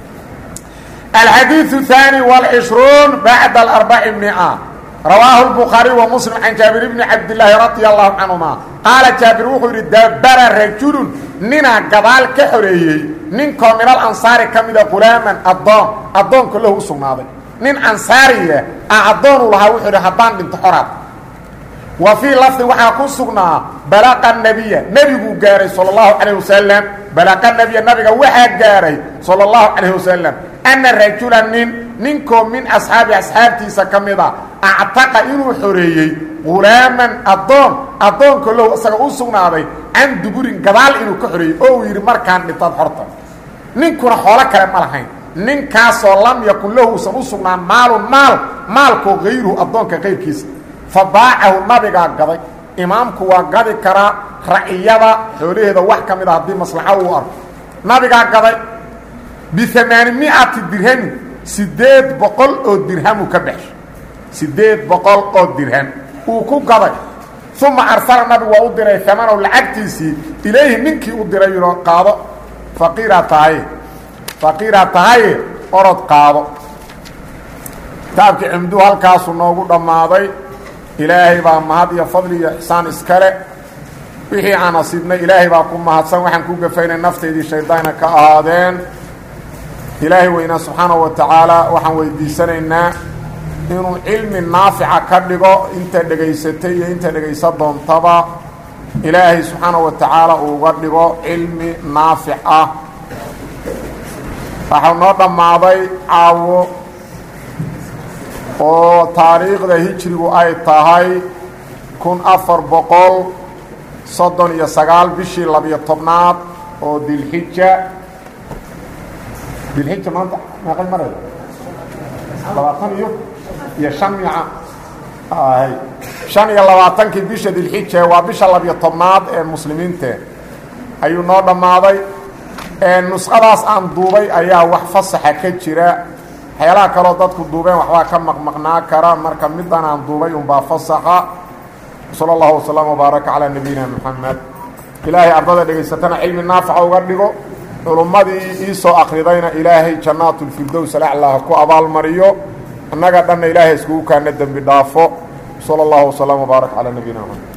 alxadiiثu الثaanي والcishruun bacda aarbaci mia rawaahu الbukhaariي wa muslim can jaabir bni cabdilaahi radia allahu canهuma qaala jaabir wuxuu yidhi dabara rajulun ninaa gadaal ka xoreeyey ninkoo minal ansaari ka mida qulaaman addoon addoonka lahu u sugnaaday nin ansaariya a addoonu lahaa wuxuu yidhi haddaan dhinto xoraad wa fii lafdi waxaa ku sugnaa balaqa nebiya nebiguu gaaray sala allahu calayh wasalam balaqa nebiya nabiga waxaa gaaray sala allahu calayh wasalam anna rajula nin ninkoo min asxaabi asxaabtiisa ka mid a actaqa inuu xoreeyey qulaaman addoon addoonka low isaga u sugnaaday can duburin gadaal inuu ka xoreeyey oo uu yidhi markaan dhintaad xorta ninkuna xoolo kale ma lahayn ninkaasoo lam yakun lahu usan u sugnaan maalun maal maalkoo hayruhu addoonka qayrkiisa fa baacahu nabigaa gaday imaamku waa gadi karaa raciyada xoolaheeda wax ka mid a haddii maslaxo uu arko nabigaa gaday biamaani miati dirhamin siddeed boqol oo dirhamu ka baxshay siddeed boqol oo dirham uu ku gaday uma arsala nabigu waa u diray amanow lacagtiisii ilayhi ninkii u diray yidho qaado faqiiraa tahaye faqiiraa tahaye orod qaado kitaabkii cimduu halkaasuu noogu dhammaaday ilaahay baa mahad iyo fadli iyo ixsaan iskale wixii aan asiibnay ilaahay baa ku mahadsan waxaan ku gafaynay naftaydii shaydaana ka ahaadeen ilaahay weynaa subxaanahu wa tacaala waxaan weydiisanaynaa inuu cilmi naafica ka dhigo inta dhegaysatay iyo inta dhegaysa doontaba ilaahay subxaanahu wa tacaala uuga dhigo cilmi naafic ah waxau noo dhammaaday caawo oo taariikhda hijrigu ay tahay kun afar boqol soddon iyo sagaal bishii labiyo tobnaad oo dilxija dilxija maanta meeqay maraya labaatan iyo iyo shan mica shan iyo labaatankii bisha dilxija waa bisha labiyo tobnaad ee muslimiinte ayuu noo dhammaaday nusqadaas aan duubay ayaa wax fasaxa ka jira waxyaalaha kaloo dadku duubeen waxbaa ka maqmaqnaa kara marka middan aan duubay unbaa fasaxa sala allahu wasalam wbaaraka calaa nabiyina moxamed ilaahay ardada dhegaysatana cilmi naafaca uga dhigo culummadii ii soo akridayna ilaahay jannaatulfirdows alaclaa ku abaalmariyo annaga dhanna ilaahay iskugu kaana dembi dhaafo sala allahu wasalam wbaaraka calaa nabiyina moxamed